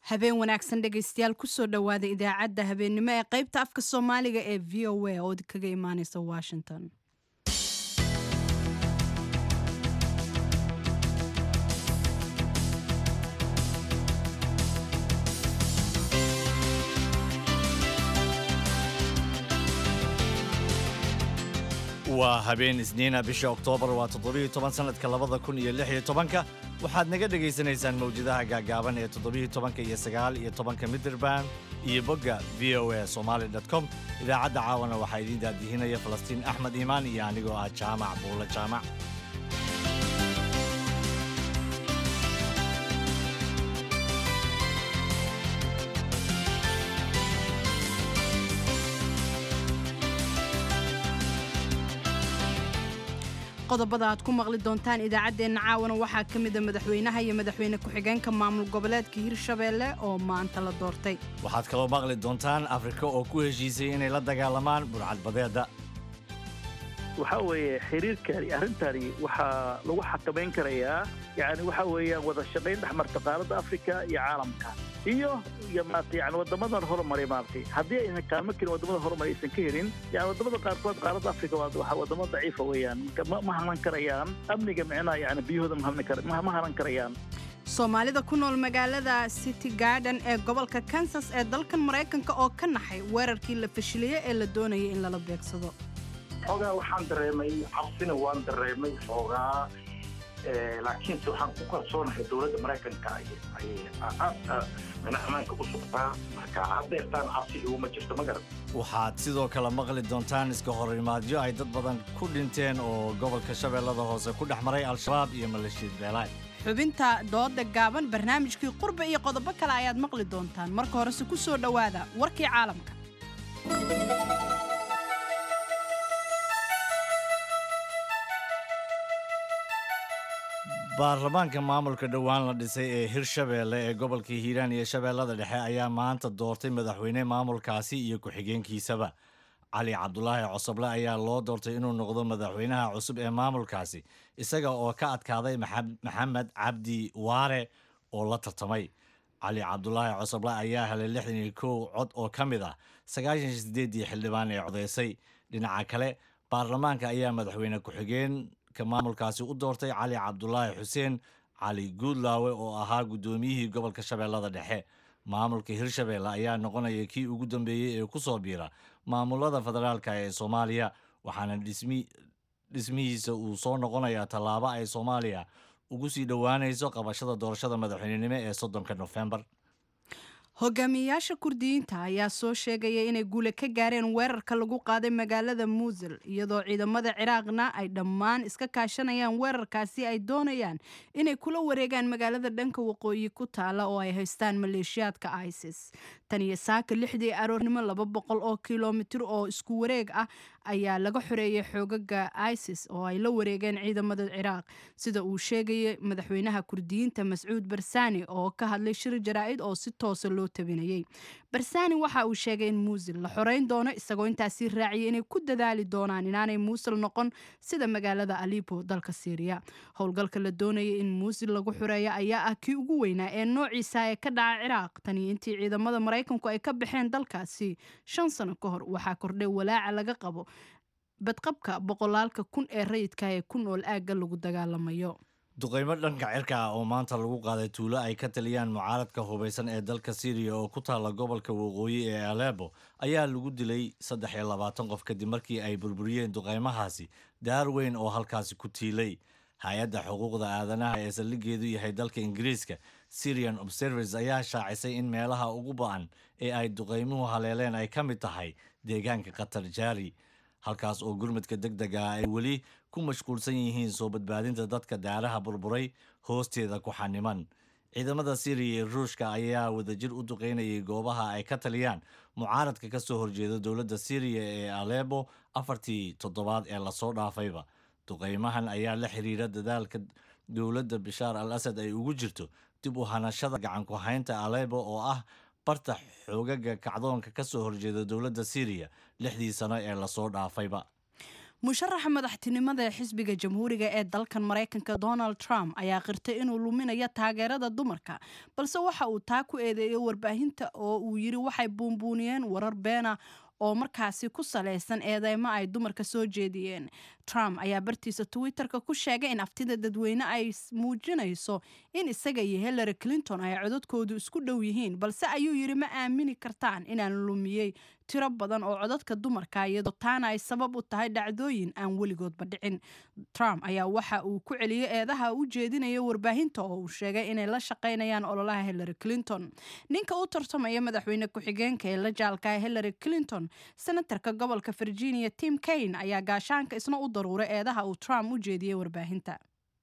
habeen wanaagsan dhegaystayaal kusoo dhowaada idaacadda habeennimo ee qaybta afka soomaaliga ee v o a oo kaga imaaneysa washington waa habeen isniina bisha oktoobar waa toddobiyo toban sannadka labada kun iyo lix iyo tobanka waxaad naga dhegaysanaysaan mawjadaha gaagaaban ee toddobiyo tobanka iyo sagaal iyo tobanka midirband iyo bogga v o a somaali com idaacadda caawana waxaa idiin daadihinaya falastiin axmed iimaan iyo anigoo ah jaamac buulo jaamac qodobada aad ku maqli doontaan idaacaddeenna caawana waxaa ka mida madaxweynaha iyo madaxweyne ku-xigeenka maamul goboleedka hirshabeelle oo maanta la doortay waxaad kaloo maqli doontaan afrika oo ku heshiisay inay la dagaalamaan burcadbadeedda waxaa weeye xiriirkani arrintani waxaa lagu xakamayn karayaa yani waxa weeyaan wada shaqayn dhexmarta qaaradda afrika iyo caalamka iyo iyo maarata yani waddamadan horumaray maaragtay haddii aysan kaalmo kelin waddamada horumaray aysan ka helin yani waddamada qaarkood qaaradda afrika waa waa waddamo daciifa weeyaan marka ma ma hanan karayaan amniga micnaha yani biyahooda ma hanan kara ma hanan karayaan soomaalida ku nool magaalada city garden ee gobolka kansas ee dalkan maraykanka oo ka naxay weerarkii la fashiliyey ee la doonayay in lala beegsado xoogaa waxaan dareemay cabsina waan dareemay xoogaa laakiinse waxaan ku kalsoonahay dowladda maraykanka ayay aad mina ammaanka u sugtaa marka haddeertaan cabsi iguma jirto ma garan waxaad sidoo kale maqli doontaan iska horimaadyo ay dad badan ku dhinteen oo gobolka shabeellada hoose ku dhex maray al-shabaab iyo maleeshiyad beelaay xubinta dooda gaaban barnaamijkii qurba iyo qodobo kale ayaad maqli doontaan marka horese ku soo dhowaada warkii caalamka baarlamaanka maamulka dhowaan la dhisay ee hirshabeelle ee gobolka hiiraan iyo shabeellada dhexe ayaa maanta doortay madaxweyne maamulkaasi iyo ku-xigeenkiisaba cali cabdulaahi cosoble ayaa loo doortay inuu noqdo madaxweynaha cusub ee maamulkaasi isaga oo ka adkaaday maxamed cabdi waare oo la tartamay cali cabdulaahi cosoble ayaa helay lixdan iyo kow cod oo ka mid ah sagaashan iyo sideedii xildhibaan ee codeysay dhinaca kale baarlamaanka ayaa madaxweyne ku-xigeen maamulkaasi u doortay cali cabdulaahi xuseen cali guudlaawe oo ahaa guddoomiyihii gobolka shabeellada dhexe maamulka hirshabeelle ayaa noqonaya kii ugu dambeeyey ee ku soo biira maamulada federaalka ee soomaaliya waxaana dhismihiisa uu soo noqonayaa tallaabo ay soomaaliya ugu sii dhowaanayso qabashada doorashada madaxweynenimo ee soddonka nofembar hogaamiyeyaasha kurdiyiinta ayaa soo sheegaya inay guule ka gaareen weerarka lagu qaaday magaalada muusil iyadoo ciidamada ciraaqna ay dhammaan iska kaashanayaan weerarkaasi ay doonayaan inay kula wareegaan magaalada dhanka waqooyi ku taala oo ay haystaan maleeshiyaadka isis tan iyo saaka lixdii aroornimo laba boqol oo kilomitir oo isku wareeg ah ayaa laga xoreeyay xoogaga isis oo ay la wareegeen ciidamada ciraaq sida uu sheegayay madaxweynaha kurdiyiinta mascuud barsani oo ka hadlay shir jaraa'id oo si toosa loo tabinayay barsani waxa uu sheegay in muusil la xoreyn doono isagoo intaasii raaciyay inay ku dadaali doonaan inaanay muusil noqon sida magaalada alibo dalka syriya howlgalka la doonayay in muusil lagu xoreeyo ayaa ah kii ugu weynaa ee noociisa ee ka dhaca ciraaq taniyo intii ciidamada maraykanku ay ka baxeen dalkaasi shan sano ka hor waxaa kordhay walaaca laga qabo badqabka boqolaalka kun ee rayidka ee ku nool aagga lagu dagaalamayo duqaymo dhanka cirka ah oo maanta lagu qaaday tuulo ay ka taliyaan mucaaradka hubaysan ee dalka syriya oo ku taalla gobolka waqooyi ee aleebo ayaa lagu dilay saddex iyo labaatan qof kadib markii ay burburiyeen duqaymahaasi daar weyn oo halkaasi ku tiilay hay-adda xuquuqda aadanaha ee saldhigeedu yahay dalka ingiriiska syrian observers ayaa shaacisay in meelaha ugu ba-an ee ay duqaymuhu haleeleen ay ka mid tahay deegaanka qatar jaari halkaas oo gurmadka deg dega ah ay weli ku mashquulsan yihiin soo badbaadinta dadka daaraha burburay hoosteeda ku xaniman ciidamada syriya iyo ruushka ayaa wadajir u duqeynayay goobaha ay ka taliyaan mucaaradka ka soo horjeeda dowladda syriya ee alebo afartii toddobaad ee lasoo dhaafayba duqeymahan ayaa la xiriira dadaalka dowladda bishaar al asad ay ugu jirto dib u hanashada gacanku haynta alebo oo ah barta xoogaga kacdoonka ka soo horjeeda dowladda syriya lixdii sano ee lasoo dhaafayba musharaxa madaxtinimada ee xisbiga jamhuuriga ee dalkan maraykanka donald trump ayaa qirtay inuu luminayo taageerada dumarka balse waxa uu taa ku eedeeyay warbaahinta oo uu yiri waxay buunbuuniyeen warar beena oo markaasi ku salaysan eedeymo ay dumarka soo jeediyeen trump ayaa bartiisa twitterka ku sheegay in aftida dadweyne ay muujinayso in isaga iyo hillary clinton ay codadkoodu isku dhow yihiin balse ayuu yidhi ma aamini kartaan inaan lumiyey tiro badan oo codadka dumarka iyadoo taana ay sabab u tahay dhacdooyin aan weligoodba dhicin trump ayaa waxa uu ku celiyey eedaha u jeedinaya warbaahinta oo uu sheegay inay la shaqaynayaan ololaha hillary clinton ninka u tartamaya madaxweyne ku-xigeenka ee la jaalka hillary clinton senatarka gobolka virginia tim kaine ayaa gaashaanka isna u daruuray eedaha uu trump u jeediyey warbaahinta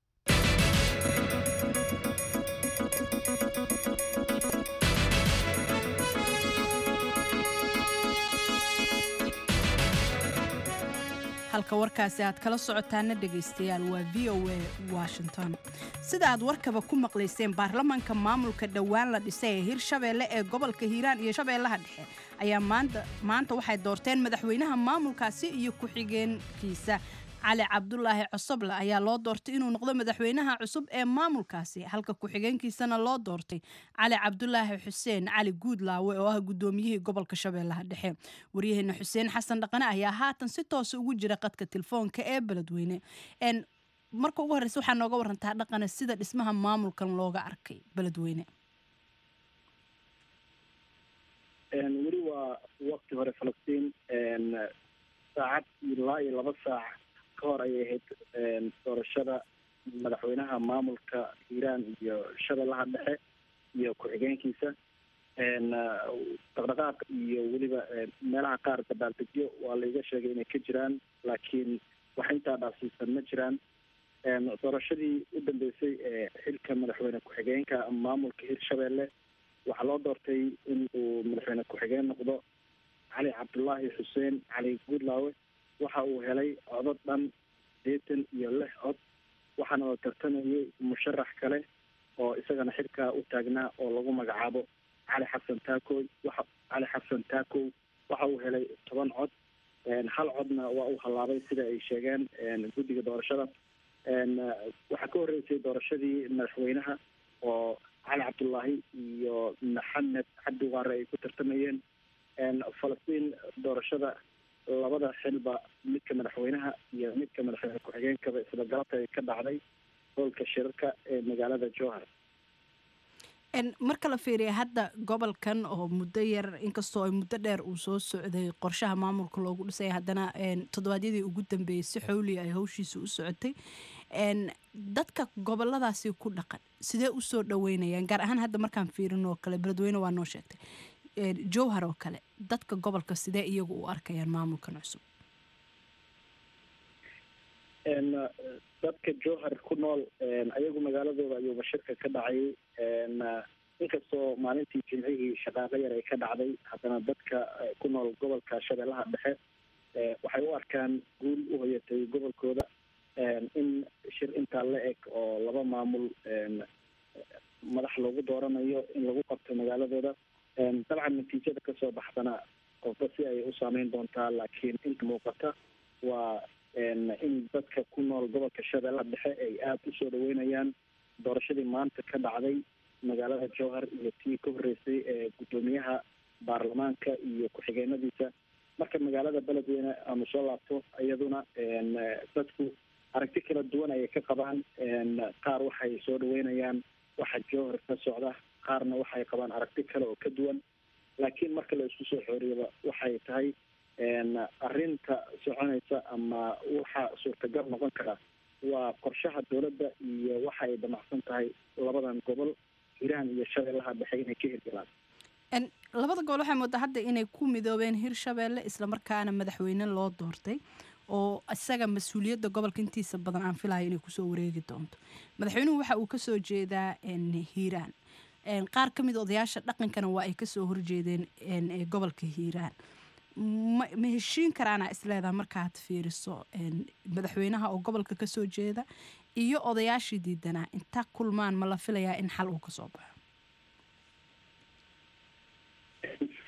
halka warkaasi aad kala socotaana dhegaystayaal waa v o a washington sida aad warkaba ku maqlayseen baarlamaanka maamulka dhowaan la dhisay ee hirshabeelle ee gobolka hiiraan iyo shabeellaha dhexe ayaa maanta waxay doorteen madaxweynaha maamulkaasi iyo ku-xigeenkiisa cali cabdulaahi cosoble ayaa loo doortay inuu noqdo madaxweynaha cusub ee maamulkaasi halka ku-xigeenkiisana loo doortay cali cabdulaahi xuseen cali guudlaawe oo ah gudoomiyihii gobolka shabeellaha dhexe waryaheena xuseen xasan dhaqane ayaa haatan si toosa ugu jira qadka telefoonka ee beledweyne marka ugu horreysa waxaa nooga warantaa dhaqane sida dhismaha maamulkan looga arkay beledweyne weli waa waqti hore falastiin saacad ilaa iyo laba saac ka hor ayay ahayd doorashada madaxweynaha maamulka hiiraan iyo shabeellaha dhexe iyo ku-xigeenkiisa dhaqdhaqaaq iyo weliba meelaha qaar dabaaldegyo waa laiga sheegay inay ka jiraan laakiin wax intaa dhaafsiisan ma jiraan doorashadii u dambeysay ee xilka madaxweyne ku-xigeenka maamulka hirshabeelle waxaa loo doortay in uu madaxweyne ku-xigeen noqdo cali cabdullaahi xuseen cali guudlaawe waxa uu helay codod dhan sideetan iyo lix cod waxaana la tartamayay musharax kale oo isagana xilkaa u taagnaa oo lagu magacaabo cali xasan taakoy waxa cali xasan taakow waxa uu helay toban cod hal codna waa uu hallaabay sida ay sheegeen guddiga doorashada waxaa ka horreysay doorashadii madaxweynaha oo cali cabdullaahi iyo maxamed cabdi waare ay ku tartamayeen falastiin doorashada labada xilba midka madaxweynaha iyo midka madaxweyne ku-xigeenkaba isla galabta ay ka dhacday hoolka shirarka ee magaalada jowhar marka la fiiriya hadda gobolkan oo muddo yar inkastoo ay muddo dheer uu soo socday qorshaha maamulka loogu dhisay haddana toddobaadyadii ugu dambeeyey si xowliya ay hawshiisa u socotay dadka goboladaasi ku dhaqan sidee usoo dhaweynayaan gaar ahaan hadda markaan fiirin oo kale beledweyne waa noo sheegtay jowhar oo kale dadka gobolka sidee iyagu u arkayaan maamulkan cusub dadka jowhar ku nool ayagu magaaladooda ayuuba shirka ka dhacay inkastoo maalintii jimcihii shaqaaqo yar ay ka dhacday haddana dadka ku nool gobolka shabeellaha dhexe waxay u arkaan guul u hoyatay gobolkooda in shir intaa la eg oo laba maamul madax loogu dooranayo in lagu qabto magaaladooda dabcan natiijada kasoo baxdana qofba si ay u saameyn doontaa laakiin inta muuqata waa in dadka ku nool gobolka shabeellaha dhexe ay aada usoo dhaweynayaan doorashadii maanta ka dhacday magaalada jowhar iyo tii ka horreysay ee guddoomiyaha baarlamaanka iyo ku-xigeenadiisa marka magaalada beledweyne aanu soo laabto iyaduna dadku aragti kala duwan ayay ka qabaan qaar waxay soo dhaweynayaan waxa jowhar ka socda qaarna waxay qabaan aragti kale oo ka duwan laakiin marka la isku soo xooriyaba waxay tahay arrinta soconaysa ama waxa suurtagal noqon kara waa qorshaha dowladda iyo waxa ay damacsan tahay labadan gobol hiiraan iyo shabeellaha dhexe inay ka hirgalaan labada gobol waxay moodaa hadda inay ku midoobeen hirshabeelle islamarkaana madaxweyne loo doortay oo isaga mas-uuliyadda gobolka intiisa badan aan filayo inay kusoo wareegi doonto madaxweynuhu waxa uu kasoo jeedaa hiiraan qaar ka mid odayaasha dhaqankana waa ay kasoo horjeedeen gobolka hiiraan ma ma heshiin karaana isleedaha markaad fiiriso madaxweynaha oo gobolka kasoo jeeda iyo odayaashii diidanaa inta kulmaan ma la filayaa in xal uu kasoo baxo falastiin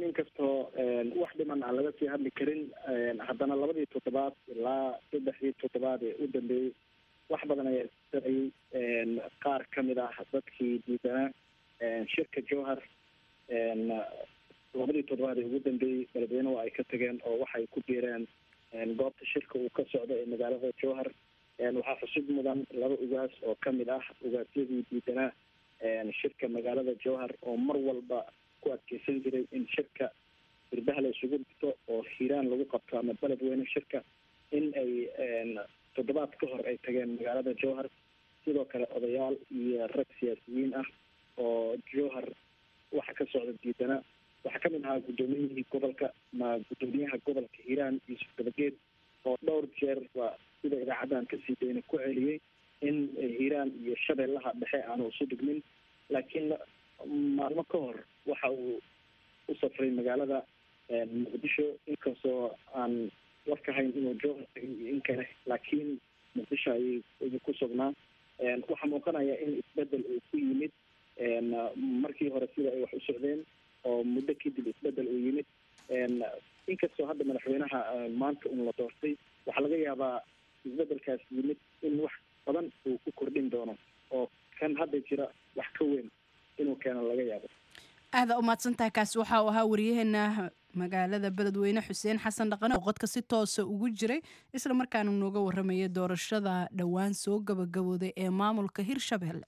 inkastoo wax dhiman aan laga sii hadli karin haddana labadii toddobaad ilaa saddexdii toddobaad ee u dambeeyey wax badan ayaa isdarayay qaar ka mid ah dadkii diidanaa shirka jowhar labadii toddobaad ee ugu dambeeyey beledweynuhu ay ka tageen oo waxay ku biireen goobta shirka uu ka socdo ee magaalada jowhar waxaa xusid mudan laba ugaas oo ka mid ah ugaasyadii diidanaa shirka magaalada jowhar oo mar walba ku adkeysan jiray in shirka irbaha la isugu dhigto oo hiiraan lagu qabto ama beledweyne shirka in ay toddobaad ka hor ay tageen magaalada jowhar sidoo kale odayaal iyo rag siyaasiyiin ah oo jowhar waxa ka socda diidana waxaa kamid ahaa guddoomiyihii gobolka ma guddoomiyaha gobolka hiiraan yuusuf dabageed oo dhowr jeer waa sida idaacaddan kasii dayna ku celiyey in hiiraan iyo shabeellaha dhexe aanu isu dhigmin laakiin maalmo ka hor waxa uu u safray magaalada muqdisho inkastoo aan warka hayn inuu jowhar tagay iyo in kale laakiin muqdisho ayay ayuu ku sugnaa waxaa muuqanaya in isbedel uu ku yimid markii hore sida ay wax u socdeen oo muddo kadib isbedel uu yimid inkastoo hadda madaxweynaha maanta un la doortay waxaa laga yaabaa isbedelkaas yimid in wax badan uu ku kordhin doono oo kan hadda jira wax ka weyn inuu keeno laga yaabo aada umahadsantaha kaasi waxa uu ahaa wariyaheena magaalada beledweyne xuseen xasan dhaqane oo qodka si toosa ugu jiray isla markaana nooga warramaya doorashada dhowaan soo gabagabooday ee maamulka hirshabelle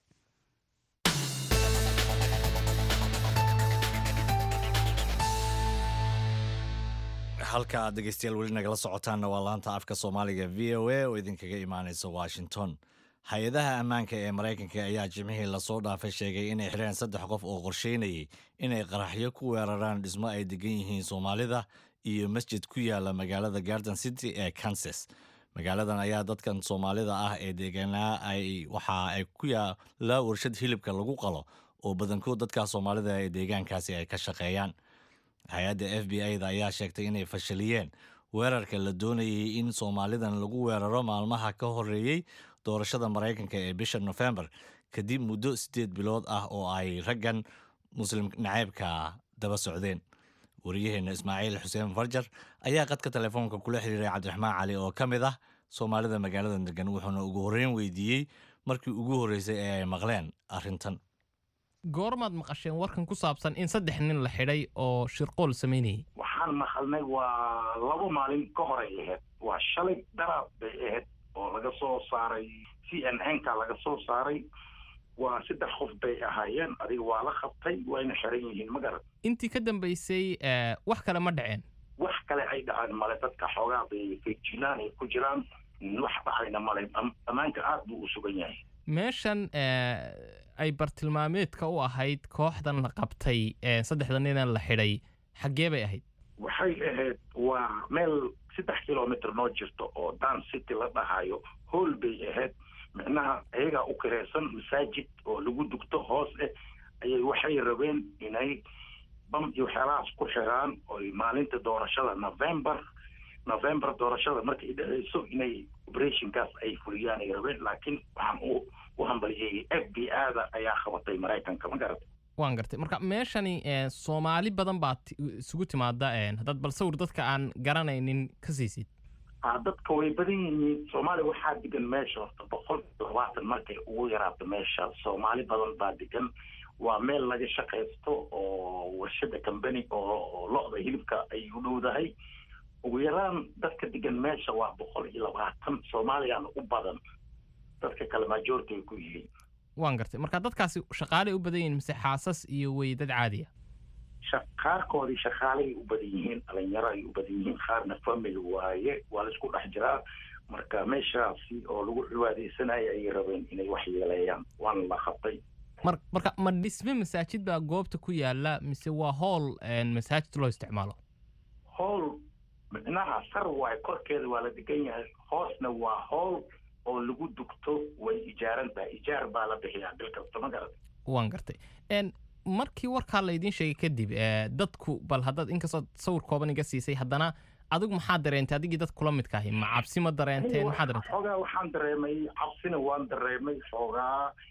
halka aad dhegeystayaal weli nagala socotaanna waa laanta afka soomaaliga v o a oo idinkaga imaaneysa washington hay-adaha ammaanka ee maraykanka ayaa jimcihii lasoo dhaafay sheegay inay xireen saddex qof oo qorsheynayay inay qaraxyo ku weeraraan dhismo ay degan yihiin soomaalida iyo masjid ku yaala magaalada garden city ee kansas magaaladan ayaa dadkan soomaalida ah ee deegaanaa ay waxa ay ku yaala warshad hilibka lagu qalo oo badankood dadka soomaalida ee deegaankaasi ay ka shaqeeyaan hay-adda f b i da ayaa sheegtay inay fashaliyeen weerarka la doonayay in soomaalidan lagu weeraro maalmaha ka horeeyey doorashada maraykanka ee bisha nofembar kadib muddo siddeed bilood ah oo ay raggan muslim naceybka daba socdeen wariyaheenna ismaaciil xuseen farjar ayaa qadka telefoonka kula xiriiray cabdiraxmaan cali oo ka mid ah soomaalida magaalada degan wuxuuna ugu horreyn weydiiyey markii ugu horreysay ee ay maqleen arrintan goormaad maqasheen warkan ku saabsan in saddex nin la xidhay oo shirqool samaynayay waxaan maqalnay waa laba maalin ka horay ahayd waa shalay daraad bay ahayd oo laga soo saaray c n n ka laga soo saaray waa saddex qof bay ahaayeen adiga waa la qabtay wayna xiran yihiin ma garan intii ka dambaysay wax kale ma dhaceen wax kale ay dhaceen male dadka xoogaa bay feejinaan ay ku jiraan wax dhacayna male ammaanka aad buu u sugan yahay meeshan ay bartilmaameedka u ahayd kooxdan la qabtay saddexda ninan la xidhay xaggee bay ahayd waxay ahayd waa meel saddex kilomitr noo jirto oo dan city la dhahayo hool bay ahayd micnaha ayagaa u kireysan masaajid oo lagu dugto hoos eh ayay waxay rabeen inay bam iyo waxyaalahaas ku xiraan oy maalinta doorashada november november doorashada markay dhaceyso inay operationkaas ay fuliyaan ay rabeen laakiin waxaan u u hambalyeeyey f b a da ayaa qabatay maraykanka ma garata waan gartay marka meeshani soomaali badan baa isugu timaada haddaad bal sawir dadka aan garanaynin ka siisid a dadka way badan yihiin soomaaliya waxaa degan meesha horta boqol iyo labaatan markay ugu yaraato meesha soomaali badan baa degan waa meel laga shaqaysto oo warshada combany oo lo-da hilibka ay u dhowdahay ugu yaraan dadka degan meesha waa boqol iyo labaatan soomaaliyana u badan dadka kale majority ay ku yihiin waan gartay marka dadkaasi shaqaaley u badan yihiin mise xaasas iyo wey dad caadiya qaarkoodii shaqaalay u badan yihiin dhalinyaro ay u badan yihiin qaarna family waaye waa la isku dhex jiraa marka meeshaasi oo lagu cibaadeysanaya ayay rabeen inay wax yeeleeyaan waana la qabtay mar marka ma dhisme masaajid baa goobta ku yaala mise waa howl masaajid loo isticmaalo howl micnaha sar waaye korkeeda waa la degan yahay hoosna waa howl oo lagu dugto way ijaaran tahay ijaar baa la bixiyaa bil kasta ma garata waan gartay markii warkaa laydiin sheegay kadib dadku bal haddaad inkastoo sawir kooban iga siisay haddana adigu maxaa dareentay adigii dad kula midka ahi ma cabsi ma dareenteen maxaa dareentay xoogaa waxaan dareemay cabsina waan dareemay xoogaa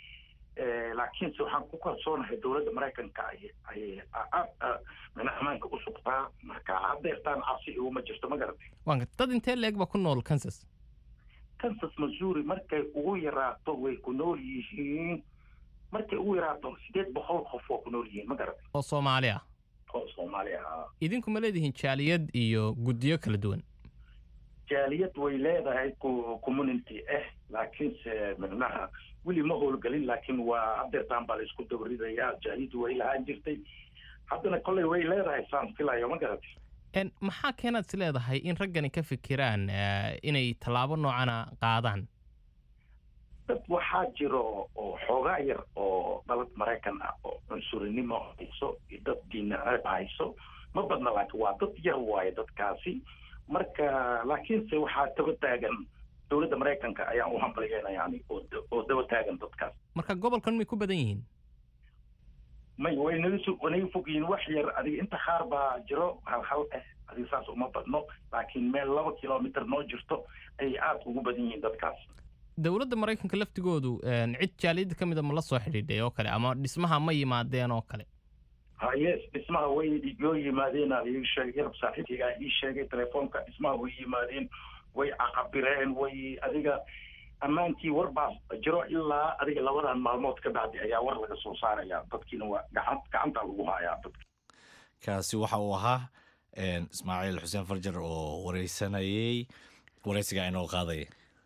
laakiinse waxaan ku kalsoonahay dowladda maraykanka ay ay aad mina ammaanka u sugtaa marka haddeertaan cabsi iguma jirto ma garatay waan garta dad intee leeg baa ku nool kansas kansas missouri markay ugu yaraato way ku nool yihiin markay ugu yaraato sideed boqol qof waa ku nool yihiin ma garatay oo soomaali ah oo soomaali ah idinku ma leedihiin jaaliyad iyo guddiyo kala duwan jaaliyad way leedahay community ah laakiinse micnaha weli ma howlgelin laakiin waa haddeertaan baa la isku dabaridayaa jaaliyaddu way lahaan jirtay haddana kolley way leedahay saan filayo ma garatay En, maxaa keenaad is leedahay in raggani ka fikiraan eh, inay tallaabo noocana qaadaan dad waxaa jiro oo xoogaa yar oo dalad maraykan ah oo cunsurinimo hayso iyo dad diinaceeb hayso ma badna laakiin waa dad yar waaye dadkaasi marka laakiinse waxaa daba taagan dowladda maraykanka ayaan u hambalyeena yani oo da- oo daba taagan dadkaas marka gobolkan may ku badan yihiin may way naga su way naga fog yihiin wax yar adiga inta qaar baa jiro hal hal ah adiga saas uma badno laakiin meel laba kilomitr noo jirto ayay aada ugu badan yihiin dadkaas dowladda maraykanka laftigoodu en, cid jaaliyadda ka mida ma la soo xidhiidhay oo kale ama dhismaha ma yimaadeen oo kale haye dhismaha way yoo yimaadeen aa ii sheegay yarab saaxiibkaygaa ii sheegay telefoonka dhismaha way yimaadeen way caqabireen way adiga ammaankii war baa jiro ilaa adiga labadan maalmood ka bacdi ayaa war laga soo saaraya dadkiina waa gacan gacanta lagu hayaa dadka kaasi waxa uu ahaa een, ismaaciil xuseen farjar oo wareysanayey wareysiga inoo qaadaya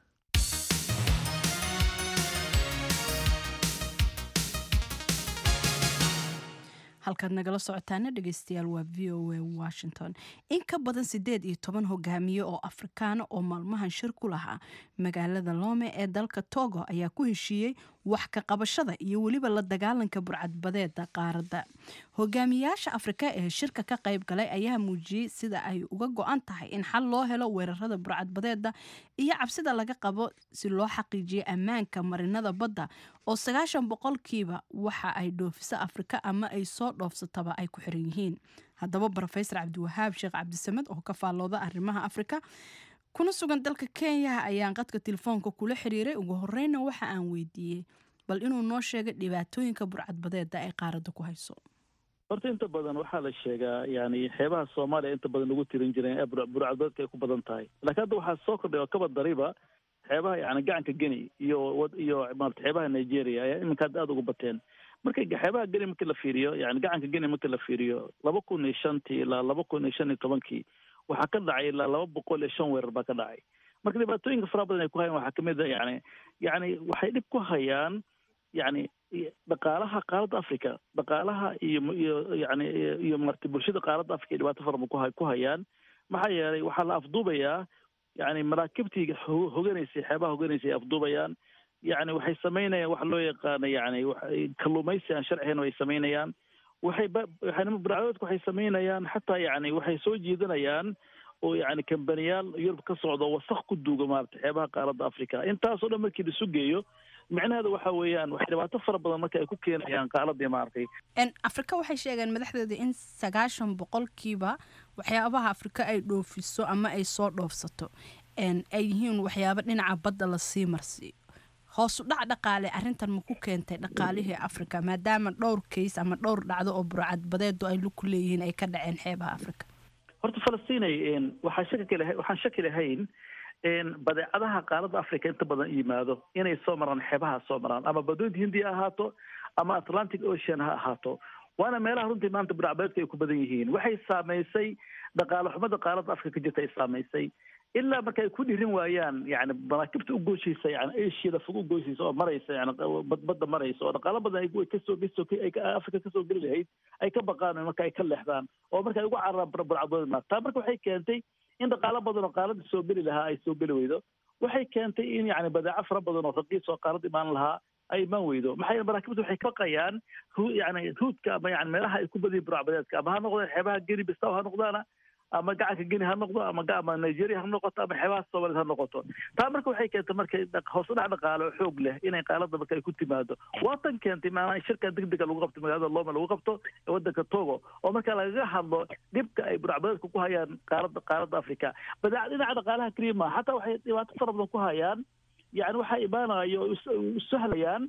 halkaad nagala socotaana dhegeystayaal waa v o a washington in ka badan sideed iyo toban hogaamiye oo afrikaana oo maalmahan shir ku lahaa magaalada loome ee dalka togo ayaa ku heshiiyey wax ka qabashada iyo weliba la dagaalanka burcadbadeeda qaaradda hogaamiyaasha afrika ee shirka ka qayb galay ayaa muujiyey sida ay uga go-an tahay in xal loo helo weerarada burcadbadeeda iyo cabsida laga qabo si loo xaqiijiyo ammaanka marinada badda oo sagaashan boqolkiiba waxa ay dhoofiso afrika ama ay soo dhoofsataba ay ku xiran yihiin haddaba brofesor cabdiwahaab sheekh cabdisamed oo ka faallooda arrimaha afrika kuna sugan dalka kenya ayaan qadka telefoonka kula xiriiray ugu horeyna waxa aan weydiiyey bal inuu noo sheegay dhibaatooyinka burcadbadeeda ay qaaradda ku hayso horta inta badan waxaa la sheegaa yani xeebaha soomaaliya inta badan lagu tirin jireen ee bur- burcadbadeedka ay ku badan tahay laakiin hadda waxaa soo kordhay oo kaba dariba xeebaha yani gacanka geni iyo wad- iyo maarata xeebaha nigeria ayaa iminka hadda aada ugu bateen marka xeebaha geni markii la fiiriyo yani gacanka geni markii la fiiriyo laba kun iyo shantii ilaa laba kun iyo shan iyo tobankii waxaa ka dhacay ilaa laba boqol iyo shan weerar baa ka dhacay marka dhibaatooyinka faraha badan ay ku hayaan waxaa kamid a yani yani waxay dhib ku hayaan yani dhaqaalaha qaaradda africa dhaqaalaha iyo iyo yani iyo- iyo marti bulshada qaaradda africa ay dhibaato fara badan ku hay- ku hayaan maxaa yeelay waxaa la afduubayaa yani maraakibtii ho- hoganaysay xeebaha hoganaysay ay afduubayaan yani waxay samaynayaan wax loo yaqaano yani waxay kalluumaysi aan sharcihayn ay samaynayaan waxay ba waxay burcadooodka waxay samaynayaan xataa yani waxay soo jiidanayaan oo yani kambaniyaal yurub ka socda oo wasaq ku duuga maarata xeebaha qaaradda africa intaasoo dhan markii laisu geeyo micnaheeda waxa weeyaan waxay dhibaato fara badan marka ay ku keenayaan qaaladii maaragtay En, afrika waxay sheegeen madaxdeeda in sagaashan boqolkiiba waxyaabaha afrika ay dhoofiso ama ay soo dhoofsato en, ay yihiin waxyaabo dhinaca badda lasii marsiiyo hoosu dhac dhaqaale arrintan ma ku keentay dhaqaalihii afrika maadaama dhowr kays ama dhowr dhacdo oo burcadbadeedu ay ku leeyihiin ay ka dhaceen xeebaha afrika horta falastinay een, waxaan shaki laha waxaan shaki lahayn een, badeecadaha qaaradda africa inta badan yimaado inay soo maraan xeebaha soo maraan ama badweynta hindiya ha ahaato ama atlantic ocean ha ahaato waana meelaha runtii maanta burcadbadeedka ay ku badan yihiin waxay saamaysay dhaqaale xumada qaaradda africa ka jirta ay saamaysay ilaa marka ay ku dhirin waayaan yani maraakibta u gooshaysa yani asiada fog u gooshaysa oo maraysa yani bad- badda maraysa oo dhaqaalo badan ay ay kasoo kasoo ay ka- africa kasoo geli lahayd ay ka baqaan marka ay ka leexdaan oo marka ay ugu cararaan bur- burcadbadeed taa marka waxay keentay in dhaqaalo badan oo qaaladda soo geli lahaa ay soo geli weydo waxay keentay in yani badeeco fara badan oo raqiis oo qaalad imaan lahaa ay imaan weydo maxaa yeele maraakibta waxay ka baqayaan hu- yani huudka ama yani meelaha ay ku badiyin burcadbadeedka ama ha noqdaan xeebaha geni bistaw ha noqdaana ama gacanka geni ha noqdo ama ga- ama nigeria ha noqoto ama xeebaha soomaaliyed ha noqoto taa marka waxay keentay marka dhaq- hoos u dhac dhaqaale oo xoog leh inay qaalada marka ay ku timaado waa tan keentay maanaa in shirka degdega lagu qabto magaalada loma lagu qabto ee wadanka togo oo marka lagaga hadlo dhibka ay burcbadeedka ku hayaan qaaradda qaaradda africa badeec dhinaca dhaqaalaha keliya maaha xataa waxay dhibaato fara badan ku hayaan yani waxaa imaanayo oo is- u sahlayaan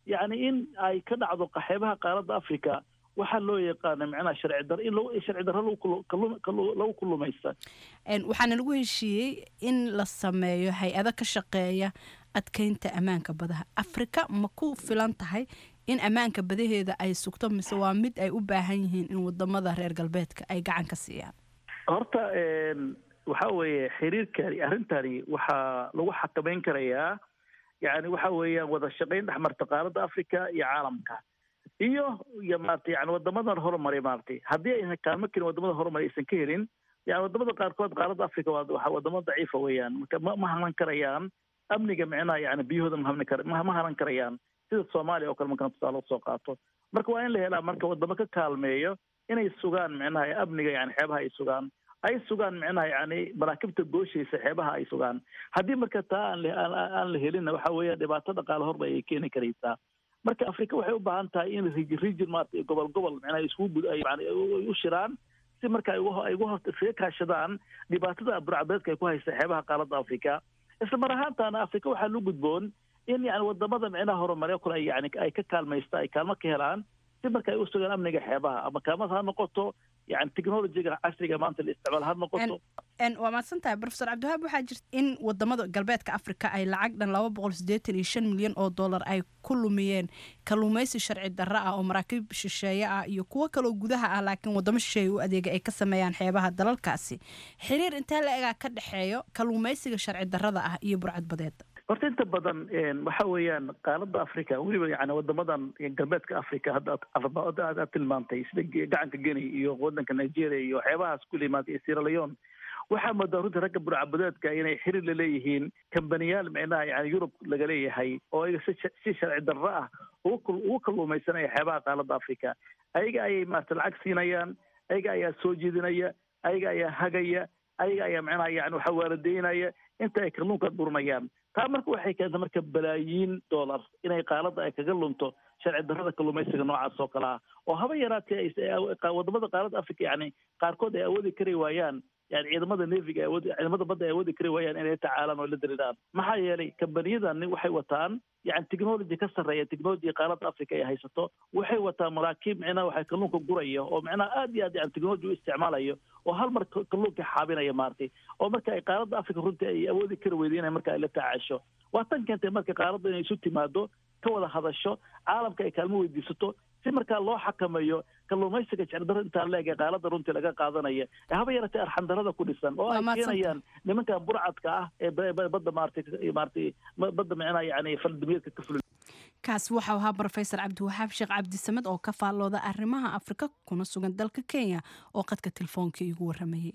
yacni in ay ka dhacdo qaxeebaha qaaradda africa waxaa loo yaqaana macnaha sharci dar in lagu sharci darro lagu kulu- kallu- kallu- lagu kulumaysta Een, waxaana lagu heshiiyey in la sameeyo hay-ado ka shaqeeya adkeynta ammaanka badaha afrika ma ku filan tahay in ammaanka badaheeda ay sugto mise waa mid ay u baahan yihiin in wadamada reer galbeedka ay gacan ka siiyaan horta een, waxa weeye xiriirkani arrintani waxaa lagu xakameyn karayaa yani waxa weeyaan wada shaqayn dhex marta qaaradda africa iyo caalamka iyo iyo maarata yani wadamadan horumaray maaragtay haddii aysan kaalmo kelin wadamada horumaray aysan ka helin yani wadamada qaarkood qaaradda africa waa waa wadamo daciifa weeyaan marka ma ma hanan karayaan amniga micnaha yani biyahooda ma hanan kar ma ma hanan karayaan sida soomaaliya oo kale markaan tusaale usoo qaato marka waa in la helaa marka wadamo ka kaalmeeyo inay sugaan micnaha amniga yani xeebaha ay sugaan ay sugaan micnaha yani maraakibta gooshaysa xeebaha ay sugaan haddii marka taa aan la- aan aan la helinna waxa weeya dhibaato dhaqaale horba ay keeni karaysaa marka afrika waxay u baahan tahay in regi- region maarata gobol gobol micnaha iskugu gud ay yani u- u shiraan si marka ay uga ay uga hor iskaga kaashadaan dhibaatada burcabeedka ay ku haysta xeebaha qaaradda afrika isla mar ahaantaana afrika waxaa lu gudboon in yani wadamada micnaha horumaryo kale ay yani ay ka kaalmaysta ay kaalmo ka helaan si marka ay u sugaan amniga xeebaha ama kaalmada ha noqoto yani technologiga casriga maanta la isticmaal ha noqoto Een, waa mahadsan tahay profesor cabdiwahaab waxaa jirta in wadamada galbeedka afrika ay lacag dhan laba boqol siddeetan iyo shan milyan oo dollar ay ku lumiyeen kalluumaysi sharci darro ah oo maraakiib shisheeye ah iyo kuwo kaloo gudaha ah laakiin wadamo shisheeye u adeega ay ka sameeyaan xeebaha dalalkaasi xiriir intee la egaa ka dhexeeyo kalluumaysiga sharci darrada ah iyo burcadbadeeda horta inta badan een, waxa weeyaan qaaradda africa weliba yani wadamadan galbeedka africa hadda aad- arba- aad aad- aad tilmaantay sida ge- gacanka geni iyo wadanka nigeria iyo waxyaabahaas ku limaantay iyo sierra leone waxaa moodaa runtii ragga burcabadeedka inay xiriir la leeyihiin kambaniyaal micnaha yani yurub laga leeyahay oo ayaga si sha- si sharci darro ah ugu kul- ugu kalluumaysanaya xeebaha qaaradda africa ayaga ayay maarata lacag siinayaan ayaga ayaa soo jeedinaya ayaga ayaa hagaya ayaga ayaa micnaha yani waxa waaladeynaya inta ay kalluunka dhurmayaan taa marka waxay keentay marka balaayiin dollar inay qaaladda ay kaga lunto sharci darrada kalluumaysiga noocaas oo kale ah oo haba yaraatee ay- ay awo- qa- wadamada qaaradda africa yani qaarkood ay awoodi kari waayaan yani ciidamada neviga ay awoodi ciidamada badda ay awoodi kari waayaan inay la tacaalaan oo la diriiraan maxaa yeelay kambaniyadani waxay wataan yani technology ka sarreeya technology qaaradda africa ay haysato waxay wataan maraakiib micnaha waxay kalluunka guraya oo micnaha aad iyo aad yani technology u isticmaalayo oo hal mar ka- kalluunka xaabinaya maartay oo marka ay qaaradda africa runtii ay awoodi kari weyday inay marka ay la tacaasho waa tan keentay marka qaaradda inay isu timaado ka wada hadasho caalamka ay kaalmo weydiisato si markaa loo xakameeyo kalluumaysiga jecdarro intaa leeg ee qaaladda runtii laga qaadanaya ee haba yaratee arxandarrada ku dhisan oo Waa ay mahadsantahay. keenayaan nimankan burcadka ah ee ba- ba- badda maartay maartay badda micnaha yani faldamiyadka ka fulin kaasi waxau ahaa brofesor cabdiwaxaab sheekh cabdisamed oo ka faallooda arrimaha afrika kuna sugan dalka kenya oo qadka telefoonka iigu waramayay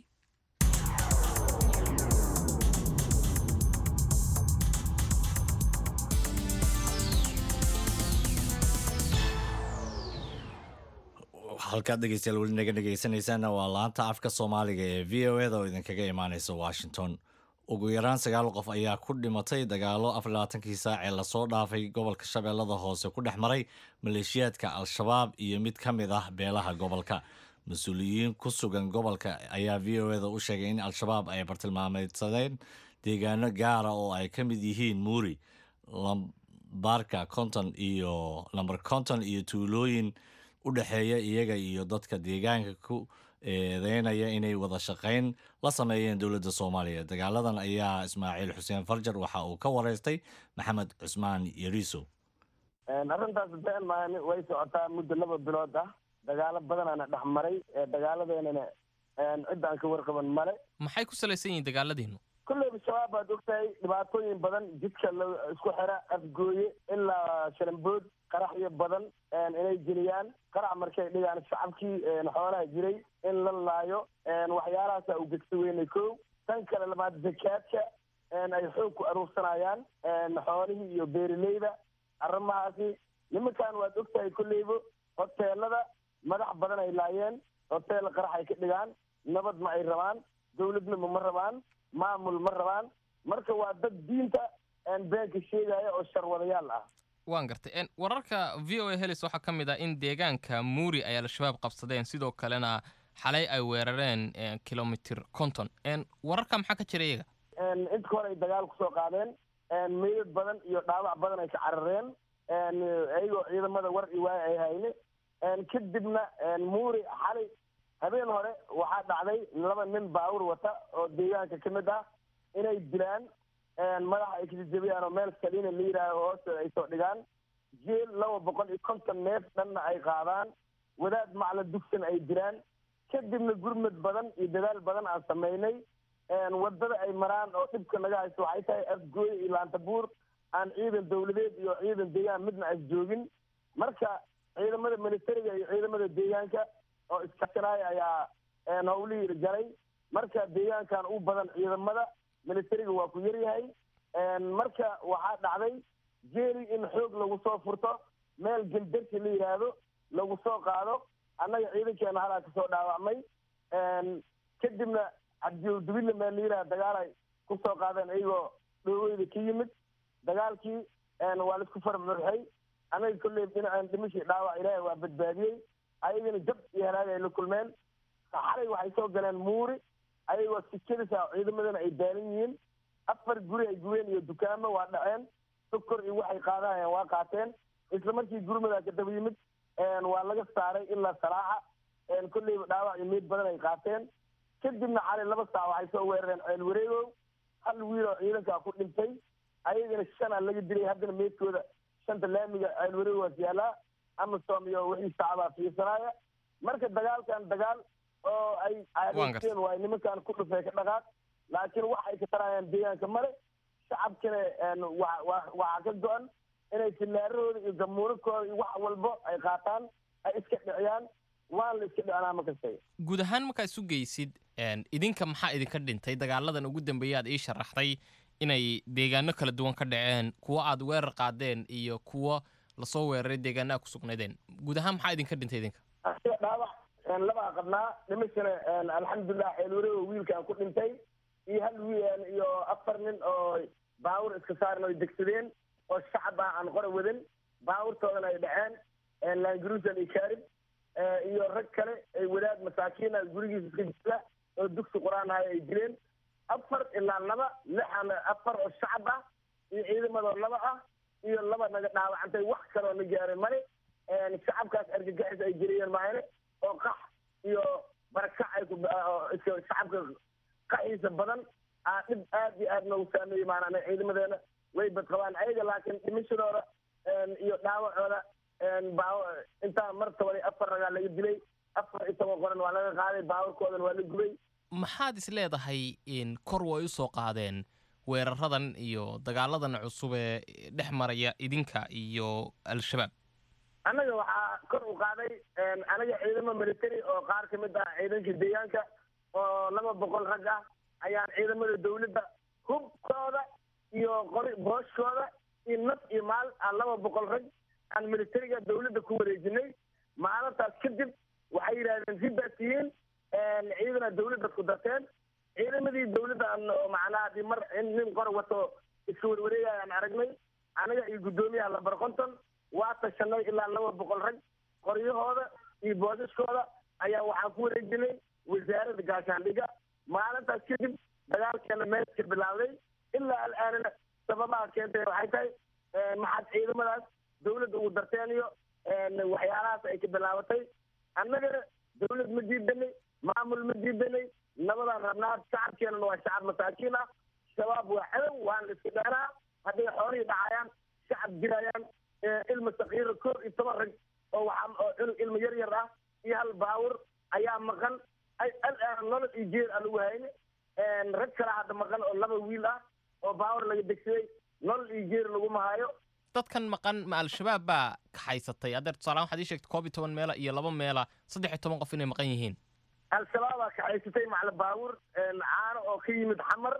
halkaad dhegeystayaal weli naga dhegeysanaysaana waa laanta afka soomaaliga ee v o eda oo idinkaga imaaneysa washington ugu yaraan sagaal qof ayaa ku dhimatay dagaalo afar labaatankii saac ee lasoo dhaafay gobolka shabeellada hoose ku dhex maray maleeshiyaadka al-shabaab iyo mid ka mid ah beelaha gobolka mas-uuliyiin ku sugan gobolka ayaa v o eda u sheegay in al-shabaab ay bartilmaameedsadeen deegaano gaara oo ay ka mid yihiin muuri lambarka konton iyo lambar konton iyo tuulooyin u dhexeeya iyaga iyo dadka deegaanka ku eedeynaya inay wada shaqayn la sameeyeen dowladda soomaaliya dagaaladan ayaa ismaaciil xuseen farjar waxa uu ka wareystay maxamed cusmaan yariiso arrintaas been maan way socotaa muddo laba bilood ah dagaalo badanaana dhex maray dagaaladeenana cid aan ka warqaban male maxay ku salaysan yihiin dagaaladiinu kolleyba shabaab baad ogtahay dhibaatooyin badan jidka la isku xira afgooye ilaa shalambood qaraxyo badan inay geliyaan qarax markay dhigaan shacabkii xoolaha jiray in la laayo waxyaalahaasa u gegsa weynay kow tan kale lamaad zakaadka ay xoog ku aruursanayaan xoolihii iyo beeraleyda arrimahaasi nimankan waad ogtahay kolleyba hoteelada madax badan ay laayeen hoteel qarax ay ka dhigaan nabad ma ay rabaan dowladnimo ma rabaan maamul ma rabaan marka waa dad diinta beenka sheegaya oo sharwadayaal ah waan gartay wararka v o a helis waxaa ka mid ah in deegaanka muuri ay al-shabaab qabsadeen sidoo kalena xalay ay weerareen kilomitir konton wararka maxaa ka jira iyaga inta hore ay dagaal kusoo qaadeen meydad badan iyo dhaawac badan ay ka carareen iyagoo ciidamada war i waaya ay hayne kadibna muuri xalay habeen hore waxaa dhacday laba nin baawur wata oo deegaanka ka mid ah inay dilaan madaxa ay kasijabiyaan oo meel saliina la yidhaaho hoosteeda ay soo dhigaan jeel laba boqol iyo konton neef dhanna ay qaadaan wadaad macla dugsan ay dilaan kadibna gurmad badan iyo dadaal badan aan samaynay wadada ay maraan oo dhibka naga haysto waxay tahay afgooye iyo laantabuur aan ciidan dawladeed iyo ciidan deegaan midna as joogin marka ciidamada militariga iyo ciidamada deegaanka oo iskashanaaya ayaa hawlihii galay marka deegaankan u badan ciidamada militariga waa ku yaryahay marka waxaa dhacday jeeri in xoog lagu soo furto meel geldarsi la yidhaahdo lagu soo qaado annaga ciidankeena halaa kasoo dhaawacmay kadibna cabdiwdubile meel la yidhahdo dagaal ay ku soo qaadeen iyagoo dhooweyda ka yimid dagaalkii waa laisku farmurxay annaga kolley dhinaceen dhimashii dhaawac ilaahay waa badbaadiyey ayagana jab iyo halaag ay la kulmeen xalay waxay soo galeen muuri ayagoo sikadisa ciidamadana ay daalan yihiin afar guri ay gubeen iyo dukaamo waa dhaceen sokor iyo waxay qaadahayeen waa qaateen isla markii gurmadaa ka daba yimid waa laga saaray ilaa salaaxa kolleyba dhaawac iyo meyd badan ay qaateen kadibna xalay laba saac waxay soo weerareen ceel wareegow hal wiil oo ciidankaa ku dhintay ayagana shanaa laga dilay haddana meydkooda shanta laamiga ceel wareegowaas yaalaa amasom iyo wixii sacbaa fiirsanaaya marka dagaalkan dagaal oo ay aadeen waay nimankan ku dhufay ka dhaqaaq laakiin waxay ka tarayaan deegaanka male shacabkana waxaa ka go-an inay filaarahooda iyo gamuuradkooda iyo wax walbo ay qaataan ay iska dhiciyaan waan la iska dhicinaa ma kastay guud ahaan markaa isu geysid idinka maxaa idinka dhintay dagaaladan ugu dambeeya aad ii sharaxday inay deegaano kala duwan ka dhaceen kuwo aad weerar qaadeen iyo kuwo lasoo weeraray deegaanaha ku sugnaydeen guud ahaan maxaa idinka dhintay idinka asiga dhaawac labaa qabnaa dhimashana alxamdulilah xeelwareego wiilkaan ku dhintay iyo hal wiil iyo afar nin oo baawur iska saaran oy degsadeen oo shacab ah aan qora wadan baawurtoodana ay dhaceen laangaruusan iyo kaarib iyo rag kale ay wadaad masaakiina gurigiisa iska jira oo dugsi qur-aan ahay ay dileen afar ilaa laba lixan afar oo shacab ah iyo ciidamadoo laba ah iyo laba naga dhaawacantay wax kaloo na gaaray male shacabkaas argagaxis ay jiriyeen maayane oo qax iyo barakac ay ku shacabka qaxiisa badan aa dhib aad iyo aad noogu saameeyey maanaa ciidamadeena way badqabaan ayaga laakiin dhimashadooda iyo dhaawacooda intaa mar toban iyo afar ragaa laga dilay afar iyo toban qoran waa laga qaaday baawarkoodana waa la gubay maxaad is leedahay kor way u soo qaadeen weeraradan iyo dagaaladan cusub ee dhex maraya idinka iyo al-shabaab annaga waxaa kor u qaaday anaga ciidamo military oo qaar ka mid ah ciidanka deegaanka oo laba boqol rag ah ayaan ciidamada dawladda hubkooda iyo qori booshkooda iyo naf iyo maal aan laba boqol rag aan militariga dawladda ku wareejinay maalintaas kadib waxay yidhahdeen sidaas yihiin ciidana dawladda ku darteen ciidamadii dawladda macnaha hadii mar nin qor wato iska warwareegaya aan aragnay anaga iyo guddoomiyaha labar konton waa tashanay ilaa laba boqol rag qoryahooda iyo boosaskooda ayaa waxaan ku wareejinay wasaaradda gaashaandhiga maalintaas kadib dagaalkeena meeska bilaawday ilaa al-aanana sababaha keentay waxay tahay maxaad ciidamadaas dawladda ugu darteen iyo waxyaalahaas ay ka bilaabatay annagana dawlad ma diidanay maamul ma diidanay nabadaan rabnaa shacabkeenana waa shacab masaakiin ah shabaab waa cadow waan la iska dheenaa hadday xoolihii dhacayaan shacab jirayaan ilma sakiira koob iyo toban rag oo waxaa oo cunug ilma yar yar ah iyo hal baawur ayaa maqan al-aana nolol iyo jeer aan lagu hayne rag kale hadda maqan oo laba wiil ah oo baawur laga degsaday nolol iyo jeer laguma hayo dadkan maqan ma al-shabaab baa kaxaysatay adeer tusaalahaan waxaad ii sheegtay koob iyo toban meela iyo laba meela saddex iyo toban qof inay maqan yihiin al-shabaabaa kaxaysatay macla baawur caano oo ka yimid xamar